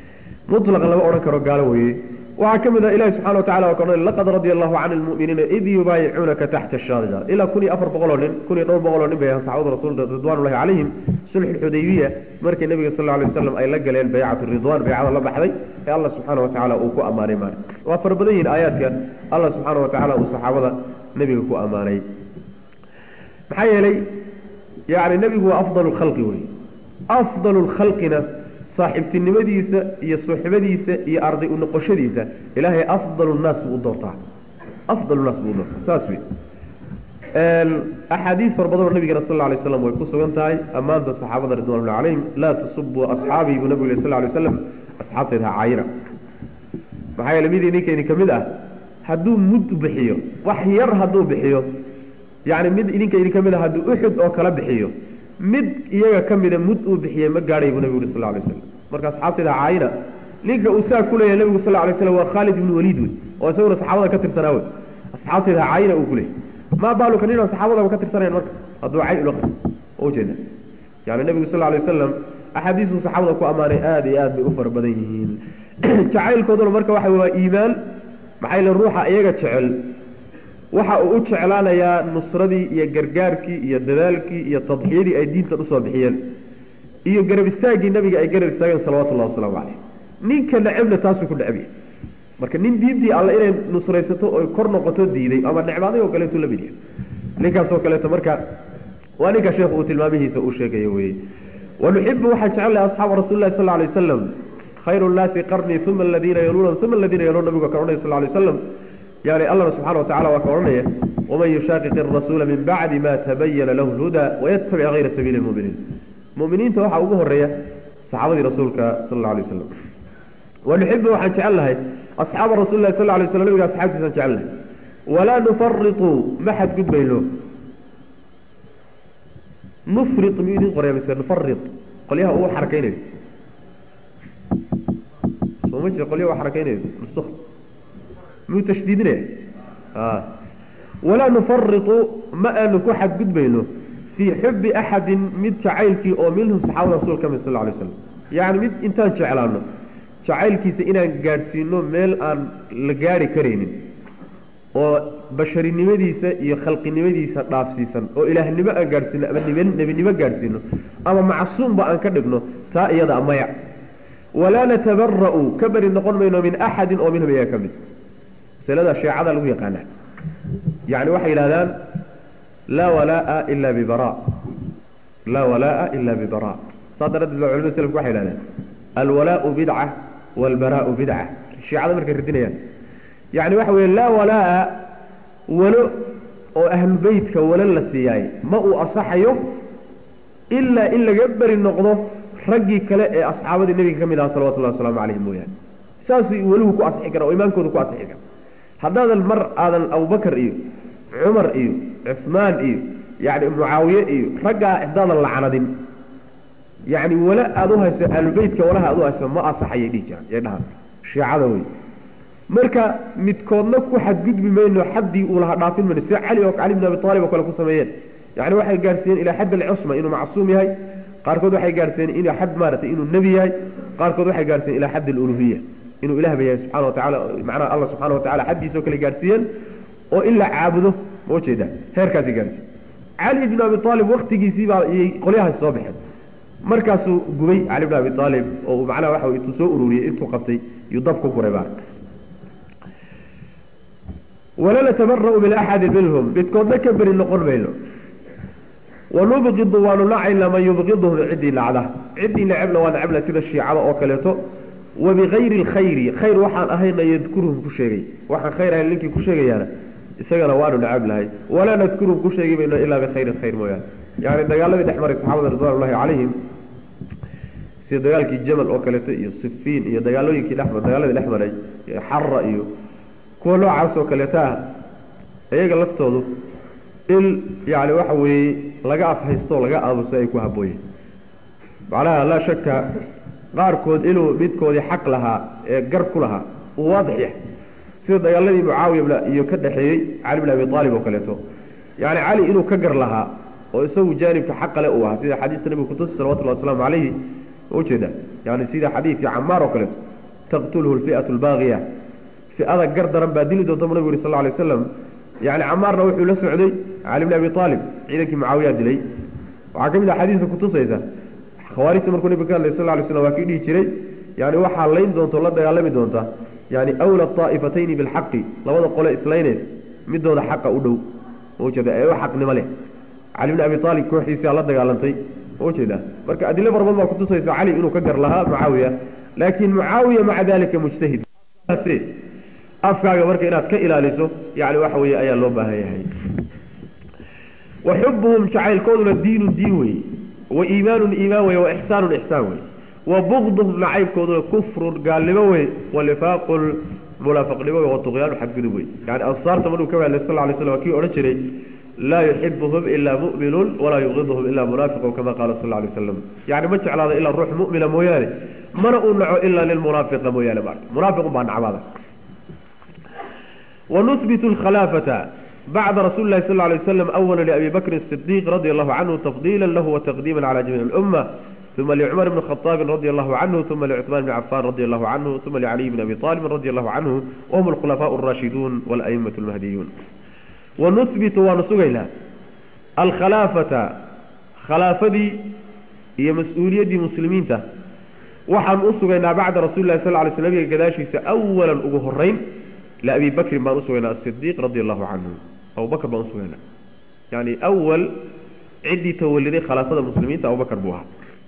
muطlaqa lama odhan karo gaalo weeye waxaa ka mid ah ilahi subxana wa tacala waa ka odhanay laqad radia allahu cani lmu'miniina id yubaayicuunaka taxta shaajara ilaa kun iyo afar boqol oo nin kun iyo dhowr boqol oo nin bay ahaan saxaabada rasuulka ridwanullahi calayhim sulxu lxudaybiya markii nabiga sal alay wasalam ay la galeen baycatu ridwan baycada la baxday ee allah subxaana wa tacaala uu ku ammaanay maali waa fara badan yihin aayaadka allah subxaana wa tacala uu saxaabada nebiga ku ammaanay maxaa yeelay yani nebigu waa afdalu lkhalqi wey afdalu lkhalqina saaxiibtinimadiisa iyo suxbadiisa iyo arday u noqoshadiisa ilaahay afdalu nnaas buu u doortaa afdalu naas buu u doortaa saas wey axaadiis fara badanoo nabigana sal alay slam way ku sugan tahay ammaanta saxaabada ridwanullahi calayhim laa tasubuu asxaabii buu nabigu yiri sal lay slam asxaabtayda ha caayina maxaa yeele mid idinka idin ka mid ah hadduu mud bixiyo wax yar hadduu bixiyo yani mid idinka idin ka mid ah hadduu uxud oo kala bixiyo mid iyaga ka mida mud uu bixiyey ma gaadhay buu nabigu yuri sal lay slam marka asxaabtayda ha caayina ninka uu saa ku leeyahay nabigu sal lay slam waa khaalid ibnu waliid wey oo isaguna saxaabada ka tirsanaa wey asxaabtayda ha caayina uu ku leeyay maa baaluka nin aan saxaabadaba ka tirsanayn marka hadduu cay ula qas oo ujeeda yani nebigu sal alay wasalam axaadiistuu saxaabada ku ammaanay aada iyo aad bay u fara badan yihiin jacaylkooduna marka waxa waa iimaan maxaa yeele ruuxa iyaga jecel waxa uu u jeclaanayaa nusradii iyo gargaarkii iyo dadaalkii iyo tadxiyadii ay diintan usoo bixiyeen iyo garab istaaggii nabiga ay garab istaageen salawatullahi wasalaamu caleyh ninka necebna taasuu ku necab yahay marka nin diintii alle inay nusraysato oy kor noqoto diiday ama necbaaday oo kaleetu la mid yahay ninkaasoo kaleeto marka waa ninka sheekhu uu tilmaamihiisa uu sheegayo weye wanuxibu waxaan jecel lahay asxaaba rasuli lahi sal lla alay wasalam khayru nnaasi qarnii uma aladiina yaluuna uma aladiina yaluuna nabigu ka odhanaya sal lla alay wasalam yani allahna subxana wa tacala waa ka odhanaya waman yushaaqiq arasuula min bacdi ma tabayana lahu lhuda wayatabic hayra sabiili lmuminiin muminiinta waxaa ugu horeeya saxaabadii rasuulka sal alla alay wasalam wanuxibu waxaan jecel lahay asxaaba rasuli lahi sal lla alay slam nabiga asxaabtiisaan jecel lahay walaa nufaritu ma xadgudbayno nufri miyuu idin qoraya mise nufari qolyaha uu xarakeynayo soo ma jira qolyaha u xarakeynayo nusuk miyuu tashdiidinaya a walaa nufaritu ma aanu ku xadgudbayno fii xubi axadin mid jacaylkii oo minhum saxaabada rasul ka mid sal lla alay slam yacni mid intaan jeclaano jacaylkiisa inaan gaadhsiino meel aan la gaari karaynin oo basharinimadiisa iyo khalqinimadiisa dhaafsiisan oo ilaahnimo aan gaadhsiino ama nebinimo gaadhsiino ama macsuumba aan ka dhigno taa iyada maya walaa natabara'u ka beri noqon mayno min axadin oo minhum iyaga ka mid masalada sheecada lagu yaqaana yani waxay yidhahdaan laa walaa'a ila bibara laa walaa'a ila bibara saa daraaddeed baa culamada selafku waxay yidhahdaan alwalaau bidca walbaraau bidca shiicada markay radinayaan yani waxa weye laa walaa'a walo oo ahlu beytka walo la siiyaay ma uu asaxayo ilaa in laga beri noqdo raggii kale ee asxaabadii nebiga ka mid aha salawatullahi wasalaamu calayhim mooyaane saasuu waluhu ku asixi kara oo imaankooda ku asixi kara haddaadan mar aadan abubakar iyo cumar iyo cusmaan iyo yani mucaawiye iyo raggaa haddaadan lacnadin yani wala aada u hayso ahlubeytka walaha aad u hayso ma asaxayay dhihi jiraan yay dhahaan shiicada wey marka midkoodna ku xadgudbi mayno xaddii uu lahaa dhaafin mayno sida cali oo cali bn abi aalib oo kale ku sameeyeen yani waxay gaadhsiiyeen ilaa xadd alcusma inuu macsuum yahay qaarkood waxay gaadhsiiyeen ilaa xad maaragtay inuu nebi yahay qaarkood waxay gaadhsiiyeen ilaa xadd aluluhiya inuu ilahba yahay subxana wa tacala macnaha allah subxana wa tacala xaddiisoo kale gaadhsiiyeen oo in la caabudo ma ujeeda heerkaasay gaadhsiiyen cali bn abi aalib waktigiisii baa iyay qolyahaas soo baxeen markaasuu gubay cali bn abi aalib oo macnaha waxa intuu soo ururiyey intuu qabtay yuu dab ku guray baa wala natabara'u min axadi minhum midkoodna ka beri noqon mayno wanubqidu waanu nacaynaa man yubqiduhum ciddii nacda ciddii necebna waa necebna sida shiicada oo kaleeto wabigayri lkhayri khayr waxaan ahayna yadkuruhum ku sheegay waxaan khayr ahayn ninkii ku sheegayaana isagana waanu necab lahay walaa nadkuruhum ku sheegi mayno ilaa bikayrin khayr mooyaane yani dagaaladii dhex maray saxaabada ridwan ullahi calayhim sida dagaalkii jamal oo kaleeto iyo sifiin iyo dagaalooyinkii dhex dagaaladii dhex maray xara iyo kuwa noocaas oo kaleeta ah iyaga laftoodu in yani waxa weeye laga afhaysto laga aamuso ay ku habooyeen macnaha laa shaka qaarkood inuu midkoodii xaq lahaa ee gar ku lahaa uu waadix yahay sida dagaaladii mucaawiya iyo ka dhexeeyey cali bn abi aalib oo kaleeto yani cali inuu ka gar lahaa oo isagu jaanibka xaqale uu ahaa sida xadiista nabiga kutusi salawatullahi wasalaamu calayhi ma ujeeda yani sida xadiidkii camaar oo kaleeto taqtulhu alfi'atu albaaqiya fi'ada gar daran baa dili doonta bu nabigu yuri sal lla alay waslam yani camaarna wuxuu la socday cali bni abi aalib ciidankii mucaawiyaa dilay waxaa ka mid ah xadiiska kutusaysa khawaarijta markuu nabiga ka hadlay sal lay slam waa kii dhihi jiray yani waxaa layn doonta o la dagaalami doonta yani awla aa'ifatayni bilxaqi labada qole islaynaysa midooda xaqa u dhow ujeeda ee u xaqnimo leh cali bni abi aalib kooxdiisaa la dagaalantay ujeeda marka adilo fara badan baa kutusaysa cali inuu ka gar lahaa mucaawiya laakiin mucaawiya maca dalika mujtahid afkaaga marka inaad ka ilaaliso yani waxa weeye ayaa loo baahan yahay wa xubuhum jacaylkooduna diinun diin wey wa iimaanun iimaan wey wa ixsaanun ixsaan wey wa bugduhum nacaybkooduna kufrun gaalnimo wey wa nifaaqun munaafiqnimo wey wa tuqyaanu xadgudub wey yani ansaarta markuu ka hadlay sal lay slam waa kii odhan jiray laa yuxibuhum ilaa mu'minun walaa yubqiduhum ilaa munaafiqun kama qaala sal lay waslam yani ma jeclaada ilaa ruux mu'mina mooyaane mana uu naco ilaa lilmunaafiqa mooyaane ma munaafiqun baa nacbaada ونثبت الخلافة بعد رسول الله صلى الله عليه وسلم أولا لأبي بكر الصديق رضي الله عنه تفضيلا له وتقديما على جميع الأمة ثم لعمر بن الخطاب رضي الله عنه ثم لعثمان بن عفان رضي الله عنه ثم لعلي بن أبي طالب رضي الله عنه وهم الخلفاء الراشدون والأئمة المهديون ونثبت ونسجيلا الخلافة خلافة هي مسؤولية مسلمين ته وحن أسجينا بعد رسول الله صلى الله عليه وسلم كذاشيس أولا أجهرين لأبي بكر بان أسوينا الصديق رضي الله عنه أبو بكر بان أسوينا يعني أول عدي تولدي خلافة المسلمين أبو بكر بوها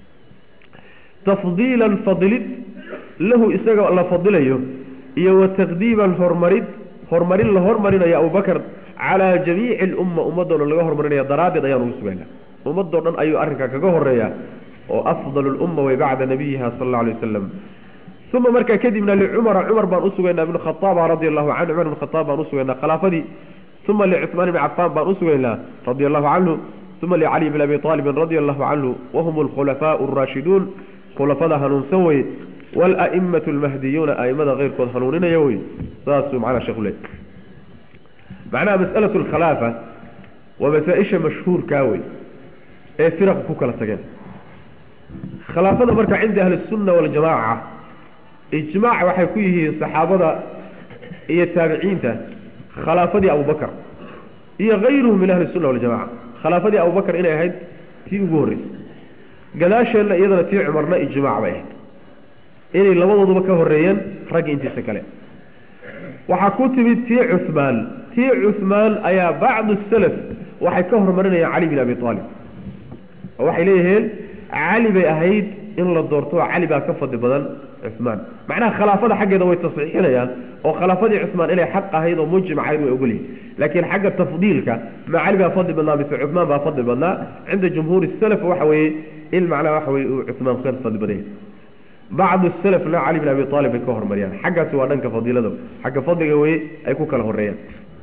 تفضيلا فضلت له إساق الله فضله إيه وتقديما هرمرد هرمرين لهرمرين يا أبو بكر على جميع الأمة أمدنا لغا هرمرين يا درابي ضيان أسوينا أمدنا أي أركا كغهر وأفضل الأمة وبعد نبيها صلى الله عليه وسلم ثم مركا كدبنا لعمر عمر بن أسوينا بن الخطاب رضي الله عنه عمر بن الخطاب بن أسوينا خلافدي ثم لعثمان بن عفان بن أسوينا رضي الله عنه ثم لعلي بن أبي طالب رضي الله عنه وهم الخلفاء الراشدون خلفاء هنون سوي والأئمة المهديون أئمة غير قد هنونين يوي ساسوا معنا شغلين معناها مسألة الخلافة ومسائش مشهور كاوي ايه فرق كوكا لتقين خلافة مركا عند أهل السنة والجماعة إجماع waxay ku yihiin saxaabada iyo taabiciinta khilaafadii Abu Bakar iyo غيرهم من أهل السنة والجماعة khilaafadii Abu Bakar inay ahayd tii ugu horeysay gadaasheena iyadana tii Umarna ijmaac bay ahayd inay labadooduba ka horeeyeen rag intiisa kale waxa ku timid tii Uthman tii Uthman ayaa bacdu salaf waxay ka hormarinayaan Ali bin Abi Talib waxay leeyihiin Ali bay ahayd in la doorto Ali baa ka fadli badan عثمان معناها خلافة حقه وي تصحيحنا او خلافة عثمان إلي حق هيد ومجمع عيد ويقولي لكن حق تفضيلك ما علي بها فضل بالله بس عثمان بها فضل بالله عند جمهور السلف وحوي المعنى وحوي عثمان خير فضل بالله بعض السلف لا علي بن أبي طالب الكهر مريان حق سوى ننك فضيلة حق فضل قوي أيكو كله الريان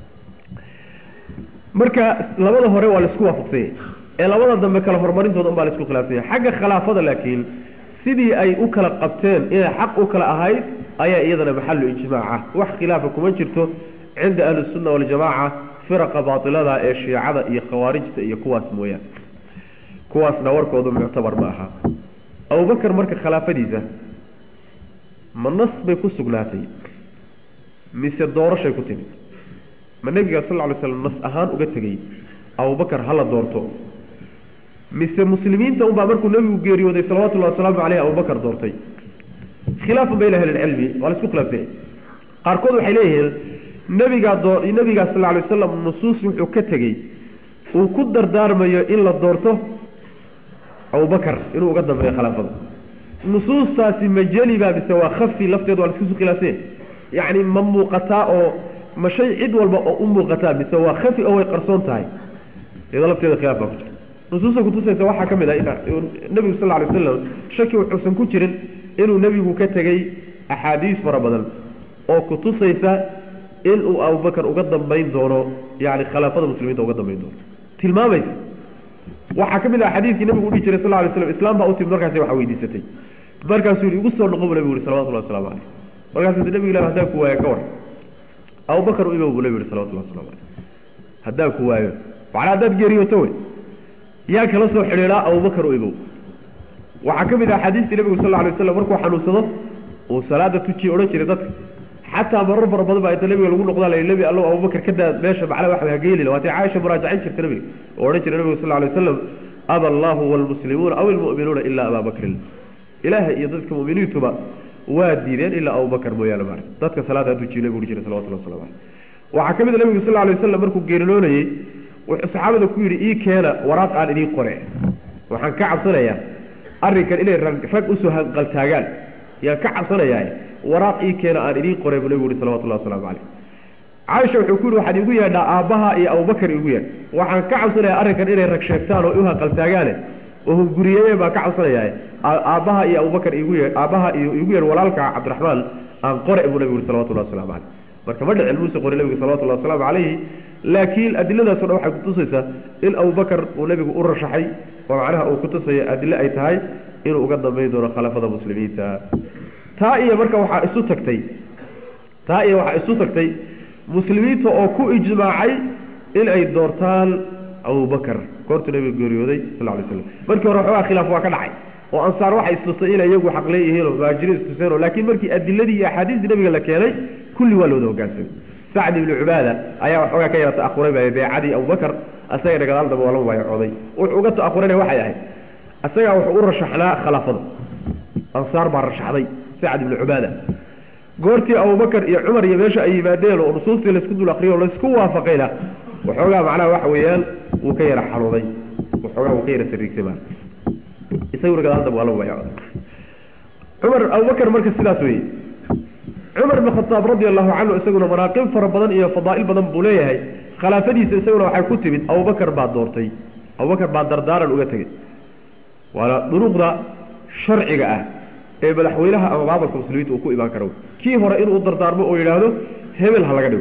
مركا لبدا هوري waa la isku waafaqsay ee labada dambe kala hormarintooda baa la isku khilaafsay xagga khilaafada laakiin sidii ay u kala qabteen inay xaq u kala ahayd ayaa iyadana maxallu ijmaaca wax khilaafa kuma jirto cinda ahli sunna waljamaaca firaqa baatilada ee shiicada iyo khawaarijta iyo kuwaas mooyaan kuwaasna warkoodu muctabar ma aha abubakar marka khilaafadiisa ma nas bay ku sugnaatay mise doorashay ku timid ma nebiga sal ly slam nas ahaan uga tegey abubakar hala doorto mise muslimiinta unbaa markuu nebigu geeriyooday salawatullahi wasalaamu caleyh abubakar doortay khilaafun bayna ahli lcilmi waa la isku khilaafsanya qaarkood waxay leeyihiin nebigaa doo nebigaa sal lla alay wasalam nusuus wuxuu ka tegey uu ku dardaarmayo in la doorto abubakar inuu uga dambeeyo khilaafada nusuustaasi ma jeliba mise waa khafi lafteeda waa la isku khilaafsanya yacni ma muuqataa oo ma shay cid walba oo u muuqataa mise waa khafi oo way qarsoon tahay iyadoo lafteeda khilaaf baa ku jira nusuusta kutusaysa waxaa ka mid ah nebigu sal lla lay waslam shaki wuxuusan ku jirin inuu nebigu ka tegey axaadiis fara badan oo kutusaysa inuu abubakar uga dambayn doono yani khilaafada muslimiinta uga dambayn doono tilmaamaysa waxaa ka mid ah xadiidkii nebigu udhihi jiray sal lla lay slam islaam baa u timid markaasi waxa weydiisatay markaasuu yihi igu soo noqo buu nebigu yihi salawatullahi waslamu caleyh markaasuu nebigu ilahi haddaan ku waayo ka war abubakar u ibow buu nebigu yihi salawatullahi waslamu caleyh haddaan ku waayo macnaa haddaad geeriyooto wey yaa kala soo xidhiidhaa abubakar u ibow waxaa ka mid ah xadiistii nebigu sal lla alay waslam markuu xanuunsado uu salaada tujiye odhan jiray dadka xataa marar fara badan baa inta nabiga lagu noqdaa la nebi allow abubakar ka daa meesha macnaa waxa hageelila waatay caaisha muraajacin jirta nabiga oo odhan jiray nabiga sal alay waslam aba allahu walmuslimuuna aw ilmu'minuuna ilaa abaa bakrin ilaaha iyo dadka mu'miniintuba waa diideen ilaa abubakar mooyaane maarag dadka salaada tujiye nabigu uri jiray salawatullah waslamu caleyh waxaa ka mid a nabigu sal alay wasalam markuu geeriloonayey wuxuu saxaabada ku yidhi ii keena waraaq aan idiin qore waxaan ka cabsanayaa arrinkan inay rag usoo hanqaltaagaan yaan ka cabsanayaa waraaq ii keena aan idiin qoray buu nabigu yihi salawatullahi waslamu caleyh caaisha wuxuu ku yihi waxaad iigu yeedhaa aabbaha iyo abubakar iigu yeedh waxaan ka cabsanayaa arrinkan inay rag sheegtaan oo u hanqaltaagaane oo hunguriyeyeen baan ka cabsanayaa aabbaha iyo abubakar iigu yeedh aabbaha iyo iigu yeedh walaalka cabdiraxmaan aan qore buu nabigu yihi salawatullahi waslamu caleyh marka ma dhicin muuse qori nabigu salawatullahi wasalaamu calayhi laakiin adiladaasoo dhan waxay kutusaysaa in abubakar uu nebigu u rashaxay oo macnaha uu kutusaya adile ay tahay inuu uga dambayn doono khalaafada muslimiinta taa iyo marka waxaa isu tagtay taa iyo waxaa isu tagtay muslimiinta oo ku ijmaacay in ay doortaan abubakar goortuu nebiga geeriyooday sal lay slam markii hore waxoogaa khilaaf waa ka dhacay oo ansaar waxay istustay inay iyagu xaq leeyihiinoo muhaajiriin istuseenoo laakiin markii adiladii iyo axaadiistii nebiga la keenay kulli waa looda hogaansamay sacd ibnu cubaada ayaa waxoogaa ka yara ta'ahuray baa beecadii abubakar asagana gadaal dambe waa la mubaayacooday wuxuu uga ta'ahurayna waxay ahayd isagaa wuxuu u rashaxnaa khilaafada ansaar baa rashaxday sacd ibnu cubaada goortii abubakar iyo cumar iyo meesha ay yimaadeen oo nusuustii laysku dul akriyo oo laysku waafaqayna waxoogaa macnaha waxa weeyaan wuu ka yara xanuuday waxoogaa wuu ka yara sariigtay ma isaguna gadaal dambe waa la mubaayacooday cumar abubakar marka sidaas weeye cumar bn khadaab radi allahu canhu isaguna manaaqib fara badan iyo fadaa'il badan buu leeyahay khilaafadiisa isaguna waxay ku timid abubakar baa doortay abubakar baa dardaaran uga tegey waana duruuqda sharciga ah ee madaxweynaha ama maamulka muslimiinta uu ku imaan karo kii hore inuu dardaarmo oo yidhaahdo hebel ha laga dhigo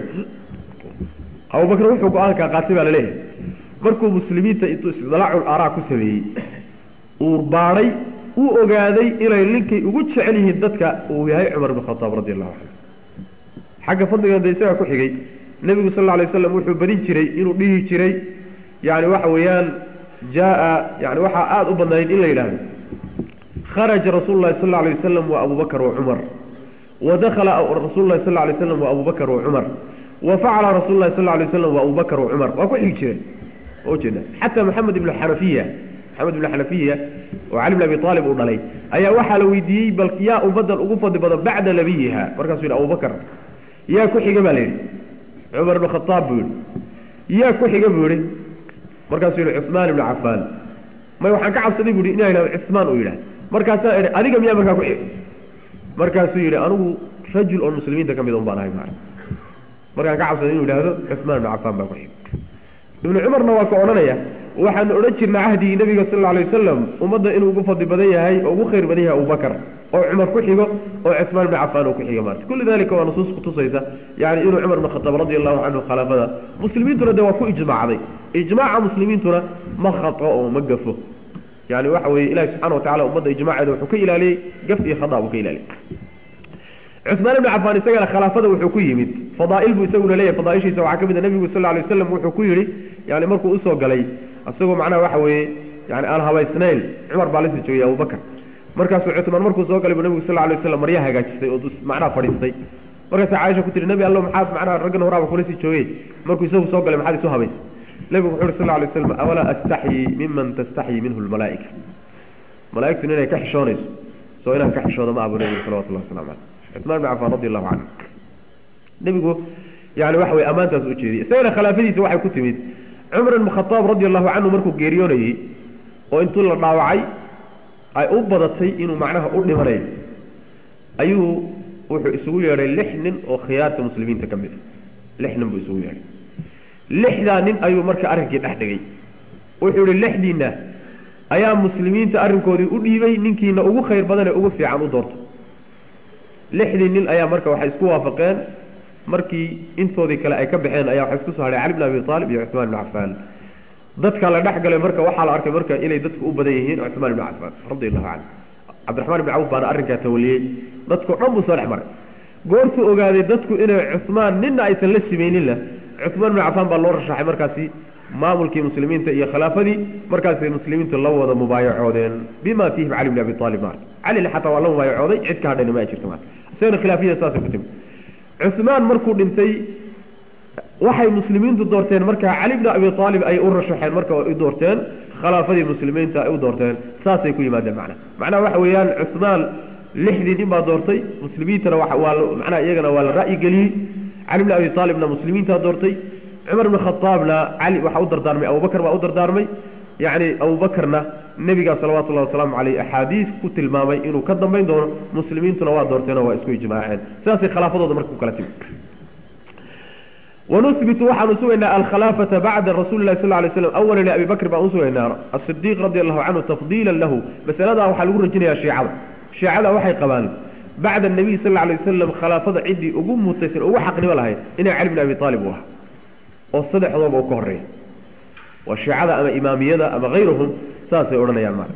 abubakar wuxuu go-aankaa qaatay baa laleeyahay markuu muslimiinta intuu isdalaacul aaraa ku sameeyey uu baadhay uu ogaaday inay ninkay ugu jecel yihiin dadka uu yahay cumar bn khadaab radi allahu canhu xagga fadligan de isagaa ku xigay nebigu sal alay waslam wuxuu badin jiray inuu dhihi jiray yani waxa weeyaan jaa yani waxaa aada u badnayd in la yidhaahdo kharaja rasuulu lahi sal alay wasalam wa abubakar wa cumar wa dakhala rasuulu lahi sal alay waslam wa abubakar wa cumar wa facala rasulu lahi sal alay waslam wa abubakar wa cumar waa ku xigi jireen waa ujeeda xataa maxamed ibnu xanafiya maxamed ibnu xanafiya oo cali bn abi aalib uu dhalay ayaa waxaa la weydiiyey bal yaa ummadan ugu fadli badan bacda nabiyiha markaasuu yidhi abubakar yaa ku xiga baa la yidhi cumar ibnu khadaab buu yidhi yaa ku xiga buu yihi markaasuu yidhi cuثmaan ibnu cafaan may waxaan ka cabsaday bu yidhi inaa yidhahdo cuثmaan uu yidhahdo markaasaa idhi adiga miyaa markaa ku xiga markaasuu yidhi anigu rajul oo muslimiinta ka mid un baan ahay ma markaan ka cabsaday inuu yidhaahdo cuثmaan ibnu cafaan baa ku xiga ibnu cumarna waa ka odhanaya waxaanu odhan jirnay cahdigii nabiga sal alla alay wasalam ummadda inuu ugu fadli badan yahay oo ugu khayr badan yahay abubakar oo cumar ku xigo oo cuثmaan ibnu cafaan uu ku xiga maarta kulli dalika waa nusuus kutusaysa yani inuu cumar ibn khadaab radi allahu canhu khilaafada muslimiintuna de waa ku ijmaacday ijmaaca muslimiintuna ma khato oo ma gafo yani waxa weeye ilahi subxana wa tacala ummadda ijmaaceeda wuxuu ka ilaaliyey gaf iyo khada buu ka ilaaliyey cuثmaan ibnu cafaan isagana khilaafada wuxuu ku yimid fadaa'il buu isaguna leeyahay fadaaishiisa waxaa ka mid a nebigu sal alay waslam wuxuu ku yidhi yani markuu usoo galay isagoo macnaha waxa weeye yani aan habaysnayn cumar baa lasii joogay abubakar markaasuu cuثmaan markuu soo galay buu nebigu sal alay waslam maryaa hagaajistay oo macnaha fadhiistay markaasaa caaisha ku tihi nebi allo maxaad macnaha raggan horaaba kula sii joogey markuu isagu soo galay maxaad isu habaysay nebigu wuxuu yhi sal alay waslam awalaa astaxyii miman tastaxyii minhu lmalaa'ika malaa'igtun inay ka xishoonayso soo inaan ka xishooda ma abu nebigu salawatullahi waslamu caleyh cuثmaan bn cafaan radi allahu canhu nebigu yani waxa weye ammaantaas u jeediyey isagana khilaafadiisa waxay ku timid cumar ibn khadaab radi allahu canhu markuu geeriyoonayey oo intuu la dhaawacay ay u badatay inuu macnaha u dhimanayo ayuu wuxuu isugu yeedhay lix nin oo khiyaarta muslimiinta ka mid a lix nin buu isugu yeedhay lixdaa nin ayuu marka arrinkii dhex dhigay wuxuu yihi lixdiinna ayaa muslimiinta arrinkoodii u dhiibay ninkiina ugu khayr badan ee ugu fiican u doorto lixdii nin ayaa marka waxay isku waafaqeen markii intoodii kale ay ka baxeen ayaa waxay isku soo hadhay cali bn abi aalib iyo cuثmaan ibn cafaan dadka la dhex galay marka waxaa la arkay marka inay dadku u badan yihiin cuثmaan ibn cafaan radi allahu canhu cabdiraxmaan ibn cawf baana arrinkaa tawaliyey dadkao dhan buu soo dhex maray goortuu ogaaday dadku inay cuثmaan nina aysan la simayninna cuثmaan ibn cafaan baa loo rashaxay markaasi maamulkii muslimiinta iyo khilaafadii markaasay muslimiintu la wada mubaayacoodeen bima fiihim cali bn abi aalib maarta calina xataa waa la mubaayacooday cid ka hadhayna ma jirta maarta isagana khilaafiyada saasay ku timi cuhmaan markuu dhintay waxay muslimiintu doorteen markaa cali bni abi aalib ay u rashaxeen marka ay u doorteen khilaafadii muslimiinta ay u doorteen saasay ku yimaadeen macnaha macnaha waxa weeyaan cuhmaan lixdii nin baa doortay muslimiintana waa macnaha iyagana waa la ra'yi geliyey cali bni abi aalibna muslimiintaa doortay cumar bni khadaabna cali waxaa u dardaarmay abubakar baa u dardaarmay yacni abubakarna nebigaa salawatullahi wasalaamu caleyh axaadiis ku tilmaamay inuu ka dambayn doono muslimiintuna waa doorteenoo waa isku ijmaaceen sidaasay khilaafadooda marka ku kala timi ونثبت waxaan usugaynaa alkhلاaفaةa baعda rasuل الlahi sl ه sلم أولا لأbi bkr baan usugaynaa الصديq radي الlahu canهu تafضيila lahu masaladaa waxaa lagu rajinaya شhiicada شhiicada waxay qabaan bacda النabiy sal ه alيه waslm khilaafada ciddii ugu mutaysan ugu xaqnimo lahayd inay cali bn abi طaalib u ahaa oo saddexdooba u ka horeeya waa shiicada ama imaamiyada ama غayruhum saasay odhanayaan ma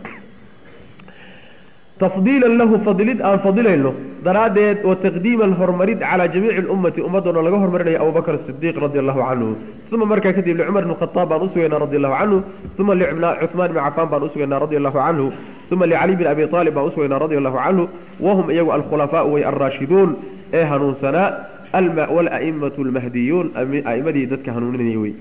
tafdiila lahu fadilid aan fadilayno daraaddeed oo taqdiiman horumarid calaa jamiici اlummati ummaddoona laga hormarinayo abubakr sidiiq radi allahu canhu uma markaa kadib licumar bn khaaab baan usugaynaa radi allahu canhu uma licumaan bn cafaan baan usugaynaa radi allahu canhu uma licali bn abi aalib baan usugaynaa radi allahu canhu wahum iyagu alkhulafaau way alraashiduun ee hanuunsanaa walaimatu lmahdiyuun aimadii dadka hanuuninaya wey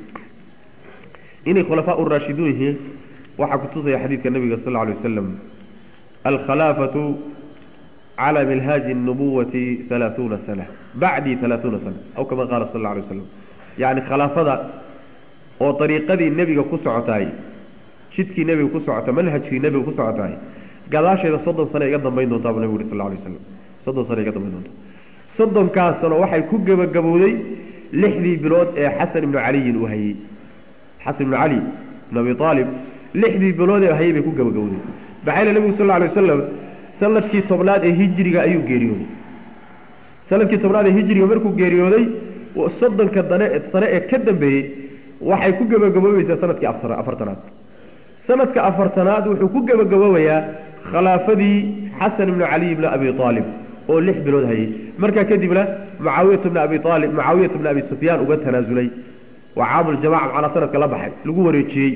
inay khulafaa raashiduun yihiin waxaa kutusaya xadiidka nabiga sal ly wasalam alkhalaafatu calى minhaaji الnubuwati halaaثuuna sana bacdii halaaثuuna sana aw kama qaala sal اla alay waslam yacni khilaafada oo dariiqadii nebiga ku socotaay jidkii nebiga ku socota manhajkii nebiga ku socotaay gadaasheeda soddon sano iga dambayn doontaa buu nebigu yuri sal alay waslam soddon sano iga dambayn doonta soddonkaas sano waxay ku gebagabowday lixdii bilood ee xasan ibnu caliyin uu hayey xasan ibnu cali ibn abi aalib lixdii bilood ee hayey bay ku gebagabowday maxaa yele nebigu sal lla alay wasalam sanadkii tobnaad ee hijriga ayuu geeriyooday sanadkii tobnaad ee hijriga markuu geeriyooday soddonka dane sane ee ka dambeeyey waxay ku gebagaboobaysaa sanadkii afartanaad sanadka afartanaad wuxuu ku gebagaboobayaa khilaafadii xasan ibnu caliy bni abi aalib oo lix bilood hayay markaa kadibna mucaawiyat bni abi aalib mucaawiyat bni abi sufyaan uga tanaasulay waa caamuljamaca macnaa sanadka la baxay lagu wareejiyey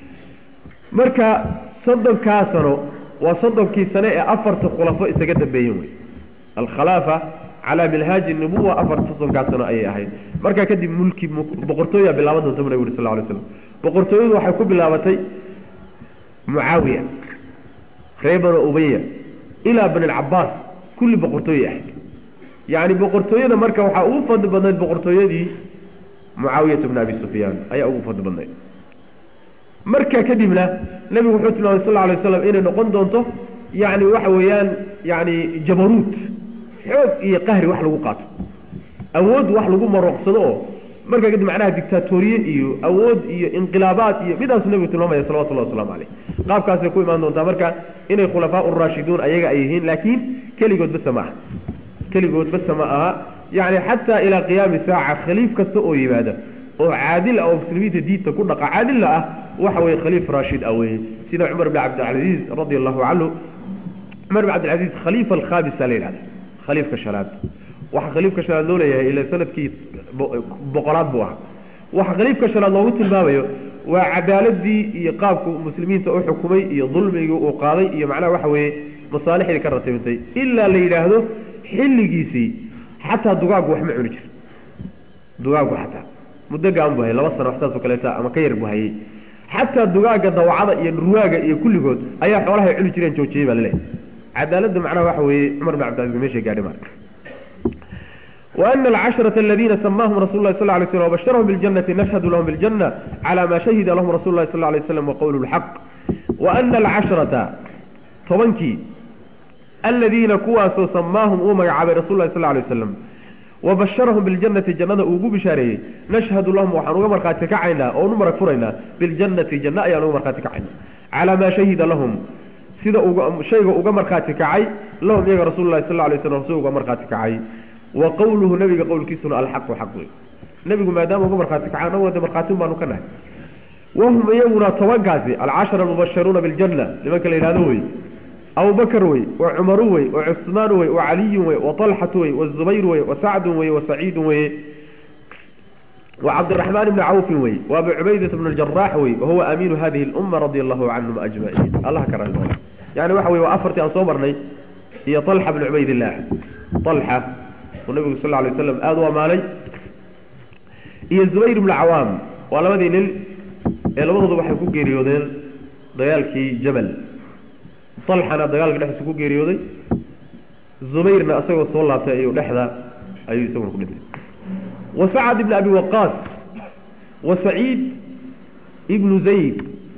marka soddonkaa sano waa soddonkii sane ee afarta khulafo isaga dambeeyeen wey alkhalaafa calaa minhaaji nubuwa afarta soddonkaa sano ayay ahayd markaa kadib mulki boqortooyaa bilaaban doonta bu nabig uri sal ly slam boqortooyadu waxay ku bilaabatay mucaawiya reer banu ubaya ilaa bani alcabaas kulli boqortooye ahayd yacni boqortooyada marka waxaa ugu fadli badnayd boqortooyadii mucaawiyata bni abi sufyaan ayaa ugu fadli badnayd markaa kadibna nebigu wuxuu tilmaamay sal alay waslam inay noqon doonto yani waxa weeyaan yani jabaruut xoog iyo qahri wax lagu qaato awood wax lagu marooqsado oo markaa kadib macnaha dictatoriye iyo awood iyo inqilaabaad iyo midaasu nebigu tilmaamaya salawatullahi waslamu caleyh qaabkaasay ku imaan doontaa marka inay khulafaa uraashiduun ayaga ay yihiin laakiin keligood basa ma aha keligood basa ma aha yani xataa ilaa qiyaami saaca khaliif kasta oo yimaada oo caadil ah oo muslimiinta diinta ku dhaqa caadilla ah waxa weye khaliif raashid ah weye sida cumar bn cabdilcaziiz radi allahu canhu cumar bn cabdilcaziiz khaliifa alkhaamisa la yidhahda khaliifka shanaad waxaa khaliifka shanaad loo leeyahay ila sanadkii boqolaad buu ahaa waxa khaliifka shanaad loogu tilmaamayo waa cadaaladii iyo qaabku muslimiinta u xukumay iyo dulmigii uu qaaday iyo macnaha waxa weeye masaalixdii ka ratibintay ilaa la yidhaahdo xilligiisii xataa dugaagu wax ma cuni jir dugaagu xataa muddo gaan bu hayay laba sano wax saas oo kaleeta ama ka yar bu hayay xataa dugaaga dawacada iyo ruwaaga iyo kulligood ayaa xoolahay cuni jireen joojiyey baa laleeyahay cadaaladda macnaha waxa weeye cumar bin cabdilcaziz meeshay gaadhay marka وأن العشرة الذين سماهم رسول الله صلى الله عليه وسلم وبشرهم بالجنة نشهد لهم بالجنة على ما شهد لهم رسول الله صلى الله عليه وسلم وقوله الحق وأن العشرة طبنكي الذين كواسوا سماهم أمي عبي رسول الله صلى الله عليه وسلم وبشرهم بالجنة جنة أوجو بشاري نشهد لهم وحنوغا مرقاتك عينا أو نمرك فرينا بالجنة جنة أي نمرك مرقاتك عينا على ما شهد لهم سيدا شيء أوجا مرقاتك عي لهم يا رسول الله صلى الله عليه وسلم سوغا مرقاتك عي وقوله نبي قول كيسنا الحق حق نبي ما دام أوجا مرقاتك عينا ودي مرقاتهم ما نكنه وهم يونا توقعزي العشر المبشرون بالجنة لمن كان ينادوي أبو بكر وي وعمر وي وعثمان وي وعلي وي وطلحة وي والزبير وي وسعد وي وسعيد وي وعبد الرحمن بن عوف وي وابو عبيدة بن الجراح وي وهو أمين هذه الأمة رضي الله عنهم أجمعين الله كرم يعني وحوي وأفرت أن صبرني هي طلحة بن عبيد الله طalxa uu nabigu sal lla lay waslam aada u ammaanay iyo zubayr ibnu cawaam waa labadii nin ee labadooda waxay ku geeriyoodeen dagaalkii jabal طalxana dagaalka dhexdiisa ku geeriyooday zubayrna isagoo soo laabtay ayuu dhexda ayuu isaguna ku dhintay wa sacad ibn abi waqaas wa saciid ibnu zayd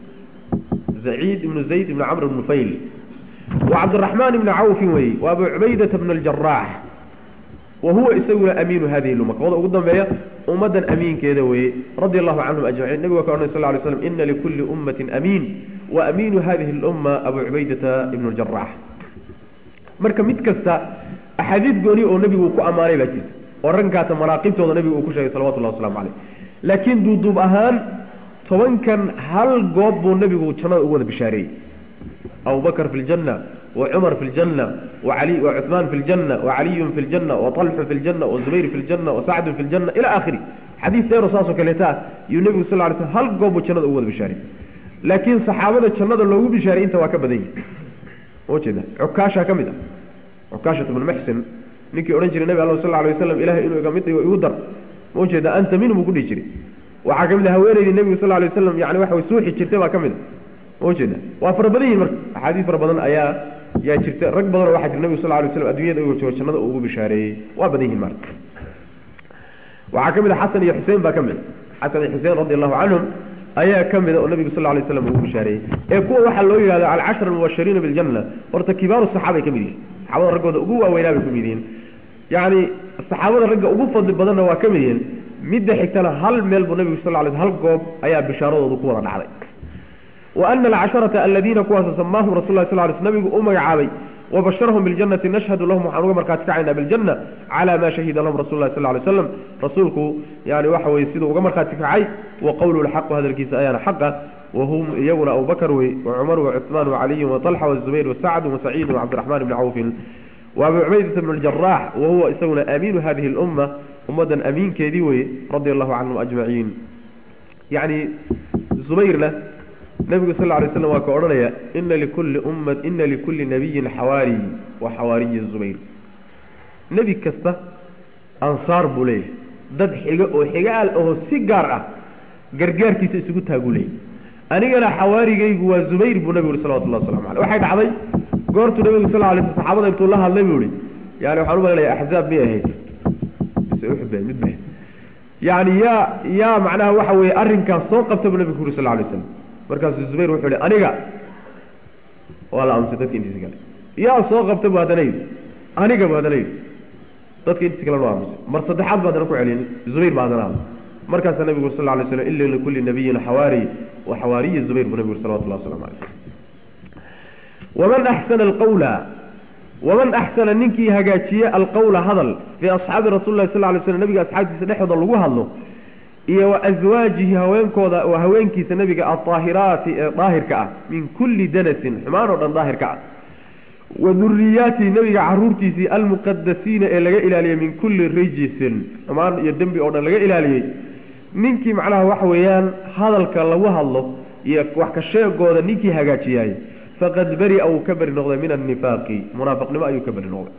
saciid ibnu zayd ibnu camr ibnu fayl wa cabdiraxmaan ibni cawfin wey wa abu cubaydata bn aljaraax wa huwa isaguna amiinu hadihi lumma kooda ugu dambeeya ummaddan amiinkeeda weeye radia allahu canhum ajmaciin nabigu waa ka odhanay sal ly slam ina likulli ummatin amiin wa amiinu hadihi lumma abu cubaydata ibnu ljaraax marka mid kasta axaadiid gooni oo nebigu uu ku ammaanay baa jirta oo raggaata manaaqibtooda nebigu uu ku sheegay salawatullahi waslamu caleyh laakiin duuduub ahaan tobankan hal goob buu nebigu jannada ugu wada bishaareeyey abubakr fi ljanna wa cumar fi ljanna waali wa cuثmaan fi ljanna wacaliyun fi ljanna waطalxu fi ljanna wazubayr fi ljanna wasacdun fi ljanna ila akhiri xadiis dheero saasoo kaleeta ah yuu nebigu sal ly sl hal goob buu jannada ugu wada bishaarey laakiin saxaabada jannada loogu bishaaray inta waa ka badan yihi ujeeda cukaasha ka mid ah cukaashat ibnu muxsin ninkii odhan jiray nabi alla sal alay waslam ilahay inuu iga mid dhigo igu dar ma ujeeda anta minhum buu ku dhihi jiray waxaa ka mid ah haweenaydii nebigu sal lay waslam yani waxa way suuxi jirtay baa ka mid a ma ujeeda waa fara badan yihin marka axaadiis fara badan ayaa yaa jirta rag badanoo waxaa jira nebigu sal lay waslam addunyada igo joogo jannada uu ugu bishaareeyey waa badan yihin marka waxaa ka mid a xasan iyo xuseen baa ka mid a xasan iyo xuseen radi allahu canhum ayaa ka mida oo nabigu sal lay slam ugu bishaareeyey ee kuwa waxaa loo yihahdo alcashra almubashiriina biljanna horta kibaaru saxaabay ka mid yihin saxaabada raggooda ugu waaweynaa bay ka mid yihiin yacni saxaabada ragga ugu fadli badanna waa ka mid yihiin midda xigtana hal meel buu nabigu sal lay hal goob ayaa bishaaradoodu ku wada dhacday wa ana alcasharata aladiina kuwaas samaahum rasul lah sl ly sl nabigu u magacaabay wabasharahum biljannati nashhadu lahum waxaan uga markhaati kacaynaa biljanna calaa maa shahida lahum rasul lah sal lay slam rasuulku yani waxa weye siduu uga markhaati kacay wa qowluhu lxaqu hadalkiisa ayaana xaqa wahum iyaguna abubakr wey wacumar wacuثmaan wacaliyun waطalxa wazubayr wasacd wasaciid wacabdiraxmaan bni cawfin waabu cubaydata bn اljarax wahuwa isaguna amiinu hadihi اlumma ummaddan amiinkeedii weye radia allahu canhum ajmaciin yani zubayrna nabigu sal lay slam waa ka odhanaya ina likulli umma ina likulli nabiyin xawaariy wa xawaariyi zubayr nebi kasta ansaar buu leeyahay dad xiga oo xigaal aho si gaar ah gargaarkiisa isugu taaguu leeyahy anigana xawaarigaygu waa zubayr buu nabigu yhi salawatullah waslamu aleyh waxay dhacday goortuu nabigu sal lay sl saxaabada intuu la hadlay buu ihi yani waxaan u malanaya axzaab miyay ahayd mise uxud mid ba yani yaa yaa macnaha waxa weeye arrinkaas soo qabta buu nabigu ku yuri sal lay slam markaasuu zubayr wuxuu ihi aniga waa la aamusay dadka intiisa kale yaa soo qabta bu haddana yidhi aniga bu haddana yidhi dadka intiisa kale waa aamusay mar saddexaad ba haddana ku celin zubayr ba haddana aamusay markaasaa nabigu sal lay slam ila likulli nabiyin xawaari wa xawaariyi zubayr buu nabigu salawatullah waslamu aleyh waman axsana alqawla waman axsana ninkii hagaajiye alqawla hadal fii asxaabi rasuli lah sal lay slam nabiga asxaabtiisa dhexdooda lagu hadlo iyo wa aswaajihi haweenkooda oo haweenkiisa nebiga aldaahiraati ee daahirka ah min kulli danasin xumaan oo dhan daahirka ah wa duriyaatihi nebiga caruurtiisii almuqadasiina ee laga ilaaliyey min kulli rijisin xumaan iyo dembi oo dhan laga ilaaliyey ninkii macnaha waxa weeyaan hadalka lagu hadlo iyo wax ka sheegooda ninkii hagaajiyaay faqad beri-a uu ka beri noqday min annifaaqi munaafiqnimo ayuu ka beri noqday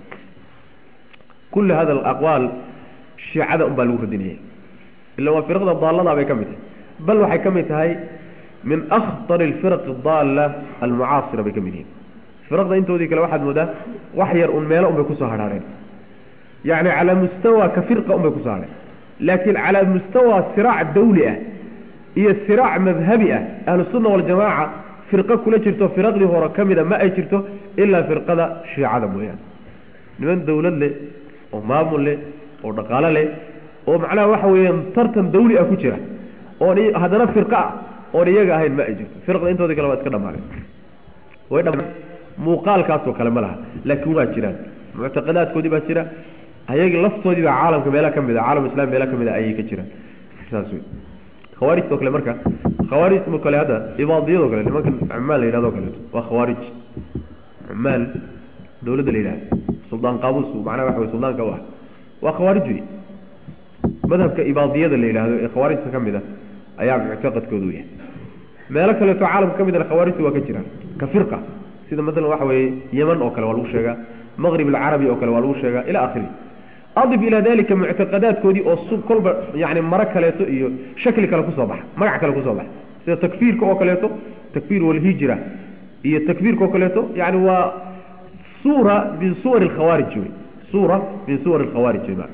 kulli hada alaqwaal shiicada un baa lagu radinaya ila waa firqda daaladaa bay ka mid tahay bal waxay ka mid tahay min akhtar alfiraqi daalla almucaasira bay ka mid yihiin firaqda intoodii kale waxaad moodaa wax yar un meelo un bay kusoo hadhaareen yacni calaa mustawa ka firqa un bay kusoo hadheen laakiin calaa mustawa siraac dawli ah iyo siraac madhabi ah ahlusunna waljamaaca firqo kula jirto firaqdii hore ka mida ma ay jirto ilaa firqada shiicada mooyaane niman dawlad leh oo maamul leh oo dhaqaalo leh oo macnaha waxa weeyaan tartan dawli ah ku jira oon haddana firqa ah oon iyaga ahayn ma ay jirto firqda intoodii kale waa iska dhamaadeen way dhama muuqaalkaasoo kale ma laha laakiin waa jiraan muctaqadaadkoodii baa jira ayagii laftoodii baa caalamka meela ka mid a caalam islam meela ka mid a ayay ka jiraan saas wey khawaarijtoo kale marka khawaarijtoo kale hadda ibaadiyadoo kale nimankan cumaan la yidhahdo kaleeto waa khawaarij cumaan dawladda la yidhahdo suldaan qaabuus macnaha waxa wey suldaanka u ah waa khawaarij wey madhabka ibaadiyada la yidhaahdo ee khawaarijta ka mid a ayaa muctaqadkoodu yahay meelo kaleeto caalamka ka midana khawaarijta waa ka jiraan ka firqa sida maalan waxa weeye yeman oo kale waa lagu sheegaa maqrib alcarabi oo kale waa lagu sheegaa ila akhiri adif ilaa dalika muctaqadaadkoodii oo su kolba yani maro kaleeto iyo shakli kale kusoo baxa magac kale kusoo baxa sida takfiirka oo kaleeto takfiir walhijra iyo takfiirka oo kaleeto yani waa suura min suwar alkhawaarij wey suura min suwar alkhawaarij wey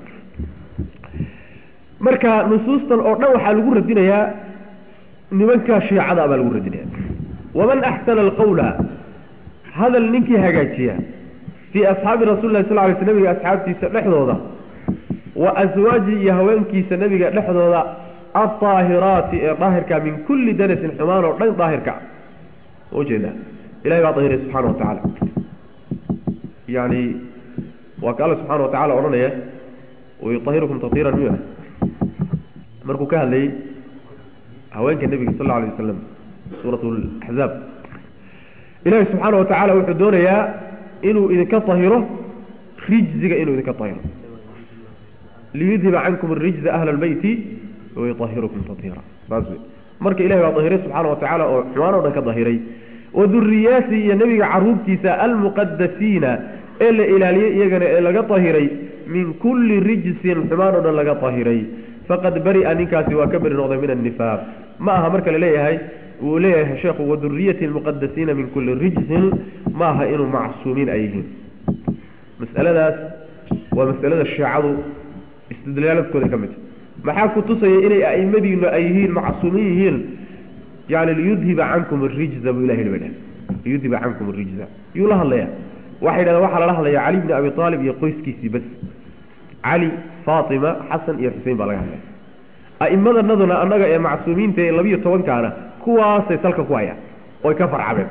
marka nusuustan oo dhan waxaa lagu radinayaa nimanka shiicada baa lagu radinaya waman axsana alqawla hadal ninkii hagaajiya fii asxaabi rasuli lah sal lay sl nabiga asxaabtiisa dhexdooda wa aswaaji iyo haweenkiisa nabiga dhexdooda aldaahiraati ee daahirka min kulli danasin xumaan oo dhan daahirka ujeeda ilahay baa dahiray subxana wa tacaala yani waa ka alla subxana wa tacala odhanaya wayuahirukum tahiiran miya markuu ka hadlayey haweenka nebiga sal lla alay wasalam suurat laxzaab ilahi subxaana wa tacaala wuxuu doonayaa inuu idinka tahiro rijziga inuu idinka tahiro liyudhiba cankum arijza ahla albeyti wayuahirukum tahiira saas wey marka ilahi baa dahiray subxaana wa tacaala oo xumaan o dhan ka dahiray wa duriyaati iyo nebiga caruurtiisa almuqadasiina ee la ilaaliyey iyagana ee laga dahiray min kulli rijsin xumaan o dhan laga dahiray faqad bari'a ninkaasi waa ka beri noqday min annifaaq ma aha marka la leeyahay wuu leeyahay sheekhu waduriyati lmuqadasiina min kulli rijsin ma aha inuu macsuumiin ay yihiin masaladaas waa masalada shiicadu istidlaaladkooda ka mid maxaa ku tusaya inay a'imadiinu ay yihiin macsuumin yihiin yani liyudhiba cankum arijza buu ilahi baa liyudhiba cankum arijza yuu la hadlaya waxay yidhahdeen waxaa lala hadlaya cali bni abi aalib iyo qoyskiisii bas cali faatima xasan iyo xusein baa laga hadlaya a'immadanaduna annaga ee macsuumiinta ee labiyo tobankaana kuwaasay salka ku hayaan oy ka farcabeen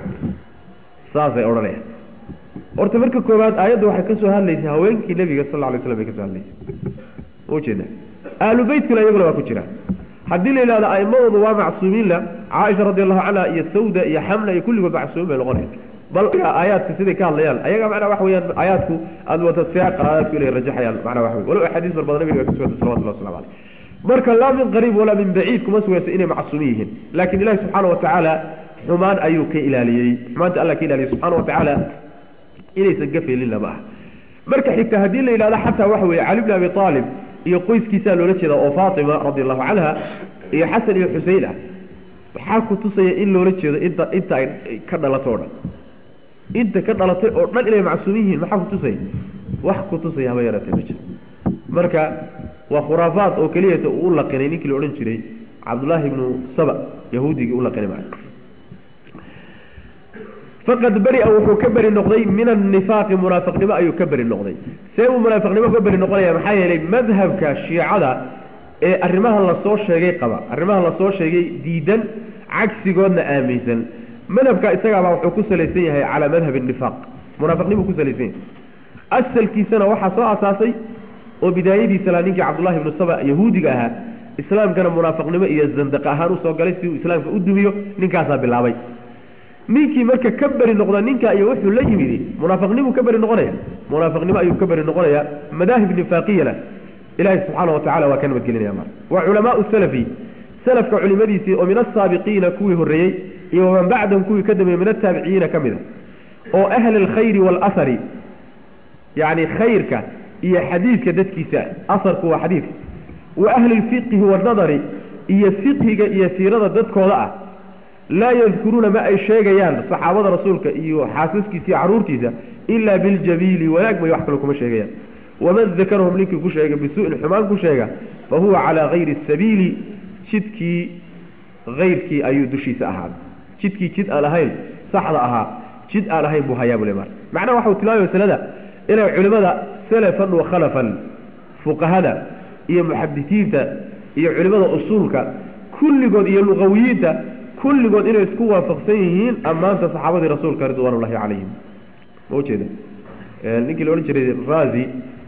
saasay odhanayaan horta marka koowaad aayadda waxay ka soo hadlaysay haweenkii nebiga sal lla lay slam bay ka soo hadlaysay ujeeda ahlu beytkuna iyaguna waa ku jira haddii la yidhahdo a'immadoodu waa macsuumiinla caaisha radi allahu canha iyo sawda iyo xamna iyo kulligood macsuumin bay noqonayan bal aayaadka siday ka hadlayaan ayaga macnaa waxa weyaan aayaadku aada wata fiaqa aayaadku inay rajaxayaan macnaa waxa wey walow axaadiis bar badan nabiga ka suganta salawatullah waslamu caleyh marka laa min qariib walaa min baciid kuma sugaysa inay macsuumin yihiin laakiin ilahi subxaana wa tacaala xumaan ayuu ka ilaaliyey xumaanta allah ka ilaaliyey subxaana wa tacaala inaysan gafeelin lama aha marka xigta haddii la yidhahdo xataa waxa weeye cali bni abi aalib iyo qoyskiisaa loola jeeda oo faatima radi allahu canha iyo xasan iyo xusein ah maxaa ku tusaya in loola jeedo inta inta ay ka dhalato o dhan inta ka dhalatay oo dhan inay macsuumin yihiin maxaa ku tusaya wax ku tusaya haba yaraatee ma jiro marka waa khuraafaad oo keliyata uu u laqinay ninkii la odhan jiray cabdullaahi ibnu saba yahuudigii u laqinay maa faqad beri-a wuxuu ka beri noqday min annifaaqi munaafiqnimo ayuu ka beri noqday see uu munaafiqnimo ka beri noqonaya maxaa yeelay madhabka shiicada ee arrimahan lasoo sheegay qaba arrimahan lasoo sheegay diidan cagsigoodna aaminsan madhabka isagaabaa wuxuu ku salaysan yahay calaa madhabi nifaaq munaafiqnimuu ku salaysan yahay asalkiisana waxaa soo asaasay oo bidaayadiisa laa ninkii cabdullahi ibnu saba yahuudiga ahaa islaamkana munaafiqnimo iyo zandaqa ahaan usoo galay si uu islaamka u dumiyo ninkaasaa bilaabay ninkii marka ka beri noqda ninka iyo wuxuu la yimidi munaafiqnimuu ka beri noqonaya munaafiqnimo ayuu ka beri noqonaya madaahib nifaaqiyana ilahi subxaana wa tacala waa ka nabadgelinaya mar wa culamaau salafi salafka culimadiisii oo min asaabiqiina kuwii horreeyey iyo waman bacdahum kuwii ka dambeeyey min ataabiciyiina ka mid a oo ahli alkhayri waalahari yacni khayrka iyo xadiidka dadkiisa asarku waa xadiidka wa ahli lfiqhi wanadari iyo fiqhiga iyo siirada dadkooda ah laa yadkuruuna ma ay sheegayaan saxaabada rasuulka iyo xaasaskiisa iyo caruurtiisa ilaa biljabiili wanaag may wax kale kuma sheegayaan waman dakarahum ninkii ku sheega bisuu'in xumaan ku sheega fa huwa calaa hayri sabiili jidkii hayrkii ayuu dushiisa ahaaday jidkii jid aan ahayn saxda ahaa jid aan ahayn buu hayaa bule mar macnaha waxau tilmaamay masalada inay culimmada salafan wa khalafan fuqahada iyo muxadisiinta iyo culimmada usuulka kulligood iyo luqawiyiinta kulligood inay isku waafaqsan yihiin ammaanta saxaabadii rasuulka ridwaan ullahi calayhim ma ujeeda ninkii la odhan jiray razi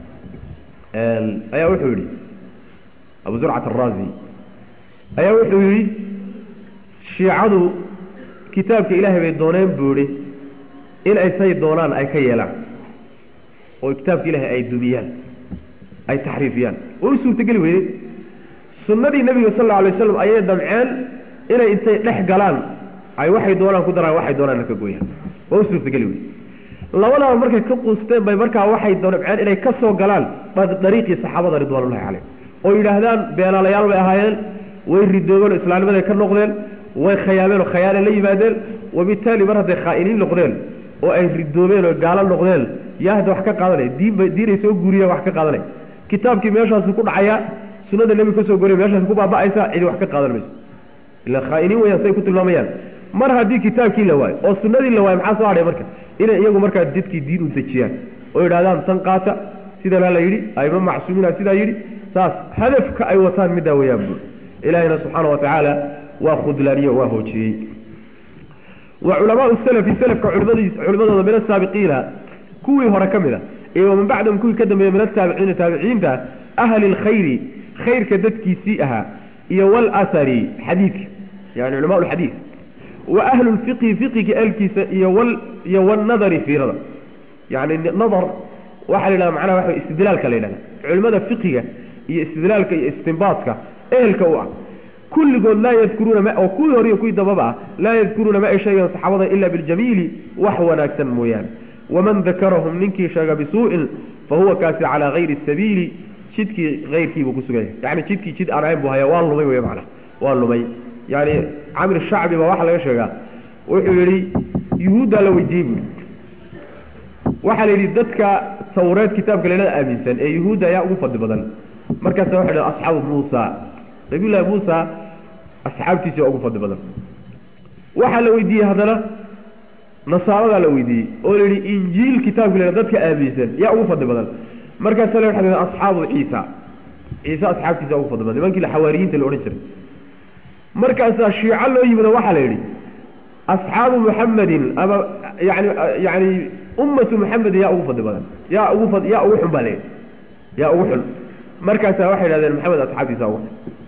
ayaa wuxuu yihi abu zurcat arazi ayaa wuxuu yihi shiicadu kitaabka ilaahay bay dooneen buu ihi in ay say doonaan ay ka yeelaan oo kitaabka ilaahay ay dumiyaan ay taxriifiyaan way u suurtageli weyday sunnadii nebiga sal alla alay waslam ayay damceen inay intay dhex galaan ay waxay doonaan ku daraan waxay doonaan ka gooyaan waa u suurtageli weyday labadaaba markay ka quusteen bay markaa waxay doonabceen inay ka soo galaan dariiqii saxaabada ridwaanullahi caleyh oo yidhaahdaan beenaalayaal bay ahaayeen way ridoobeen oo islaamnimaday ka noqdeen way khayaameen oo khayaane la yimaadeen wabitaali mar hadday khaa'iniin noqdeen oo ay ridoobeen oo gaalo noqdeen yaa hadda wax ka qaadanaya diinba diinay soo guuriyeen wax ka qaadanaya kitaabkii meeshaasu ku dhacayaa sunada nebiga kasoo goriya meeshaas ku baaba'aysa cidi wax ka qaadan mayso ila khaa'iniin weyaan say ku tilmaamayaan mar haddii kitaabkii la waayo oo sunadii la waayo maxaa soo hadhay marka inay iyagu markaa dadkii diin u dejiyaan oo yidhahdaan tan qaata sidanaa la yidhi aima macsuumiina sidaa yidhi saas hadafka ay wataan middaa weyaan bur ilaahina subxaana wa tacaala waa khudlaaniyo waa hoojiyey wa culamaau salafi salafka culimadiis culimadooda min asaabiqiina kuwii hore ka mid a iyo waman bacdahum kuwii ka dambeeya min ataabiciina taabiciinta ahli lkhayri khayrka dadkiisii ahaa iyo walahari xadiidka yani culamaa lxadiid wa ahlu lfiqhi fiqiga alkiisa iyo wal iyo walnadari fiirada yani nadar waxaa la yidhahda macnaha waxa istidlaalka la yidhahda culimada fiqiga iyo istidlaalka iyo istinbaadka ehelka u ah kulligood laa yadkuruuna ma oo kuwii hore iyo kuwii dambaba ah laa yadkuruuna ma ay sheegaan saxaabada ila biljamiili wax wanaagsan mooyaane waman dakarahum ninkii sheega bisuu'in fa huwa kaasi calaa hayri sabiili jidkii hayrkiibuu ku sugan yahay yani jidkii jid aan ahayn buu haya waa lumay wey macana waa lumay yani camir shacbi baa waxaa laga sheegaa wuxuu yidhi yuhuuddaa la weydiiyey buui waxaa la yidhi dadka tawreed kitaabka leelada aaminsan ee yuhuudda ayaa ugu fadli badan markaasa waxay dhahen asxaabu muusa nabiyullaahi muusa asxaabtiisa ugu fadli badan waxaa la weydiiyey haddana nasaaradaa la weydiiyey oo la yidhi injiil kitaabka leela dadka aaminsan yaa ugu fadli badan markaasa la waxay dhahen asxaabu ciisa ciise asxaabtiisa ugu fadli badan nimankii xawaariyiinta la odhan jiray markaasaa shiico loo yimida waxaa la yidhi asxaabu muxamedin ama yani yani ummatu muxamedin yaa ugu fadli badan yaa ugu fad yaa ugu xun baa layidhi yaa ugu xun markaasaa waxay yidhahdeen maxamed asxaabtiisa ugu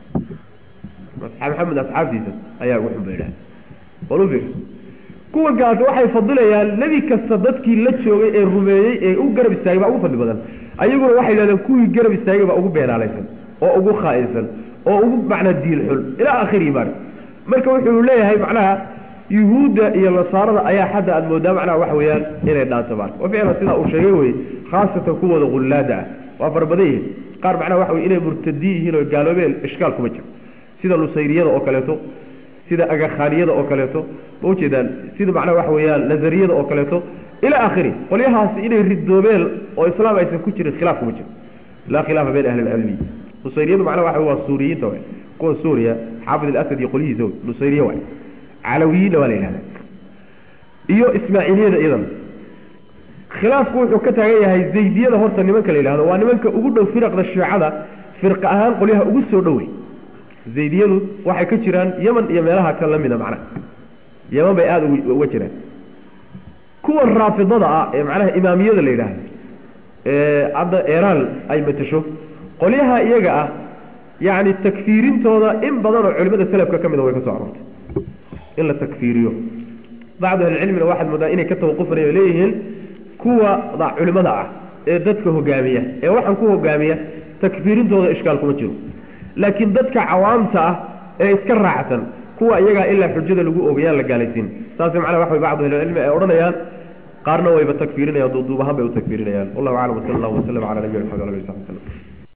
xun maxamed asxaabtiisa ayaa ugu xun bay yidhahdeen bal u fiirso kuwa gaas waxay fadilayaan nebi kasta dadkii la joogay ee rumeeyey ee u garab istaagay baa ugu fadli badan ayaguna waxay yidhahdeen kuwii garab istaagay baa ugu beenaalaysan oo ugu khaa'insan oo ugu macnaa diin xun ilaa akhirihi mar marka wuxuu leeyahay macnaha yuhuudda iyo nasaarada ayaa xadda aada moodaa macnaha waxa weeyaan inay dhaanto marka wa ficlan sidaa uu sheegay weye khaasatan kuwooda hullaada ah waa fara badan yihiin qaar macnaha waxa weye inay murtadiin yihiin oo gaaloobeen ishkaal kuma jiro sida nusayriyada oo kaleeto sida agakhaaniyada oo kaleeto ma ujeedaan sida macnaha waxa weeyaan nazariyada oo kaleeto ilaa akhiri qolyahaasi inay ridoobeen oo islaam aysan ku jirin khilaaf kuma jiro laa khilaafa bayna ahli lcilmi nusayriyadu macnaha waxa waa suuriyiinta waay kuwa suuriya xaafid alasad iyo qolyihiisa way nusayriya waay calawiyiinna waa la yidhahda iyo ismaaciiliyada iyadana khilaafku wuxuu ka taagan yahay zaydiyada horta nimanka la yidhahdo waa nimanka ugu dhow firaqda shiicada firqa ahaan qolyaha ugu soo dhowey zaydiyadu waxay ka jiraan yeman iyo meelaha ka lamida macnaha yeman bay aada uga jiraan kuwa raafidada ah ee macnaha imaamiyada la yidhaahdo ee hadda eraan ay matasho qolyaha iyaga ah yani takfiirintooda in badan oo culimada selafka ka mida way ka soo aroortay in la takfiiriyo bacdu ahlicilmina waxaad moodaa inay ka tawaqufanayo leeyihiin kuwa culimada ah ee dadka hogaamiya ee waxaan ku hogaamiya takfiirintooda ishkaal kuma jiro laakiin dadka cawaamta ah ee iska raacsan kuwa iyagaa ilaa xujada lagu ogayaan la gaalaysiin saas macnaa waxa way bacdu ahlicilmi ay odhanayaan qaarna wayba takfiirinayaan duuduubahaan bay u takfiirinayaan wallahu aclam wasala allahu wasalam cala nabiyina maxamed ala ali sabi slm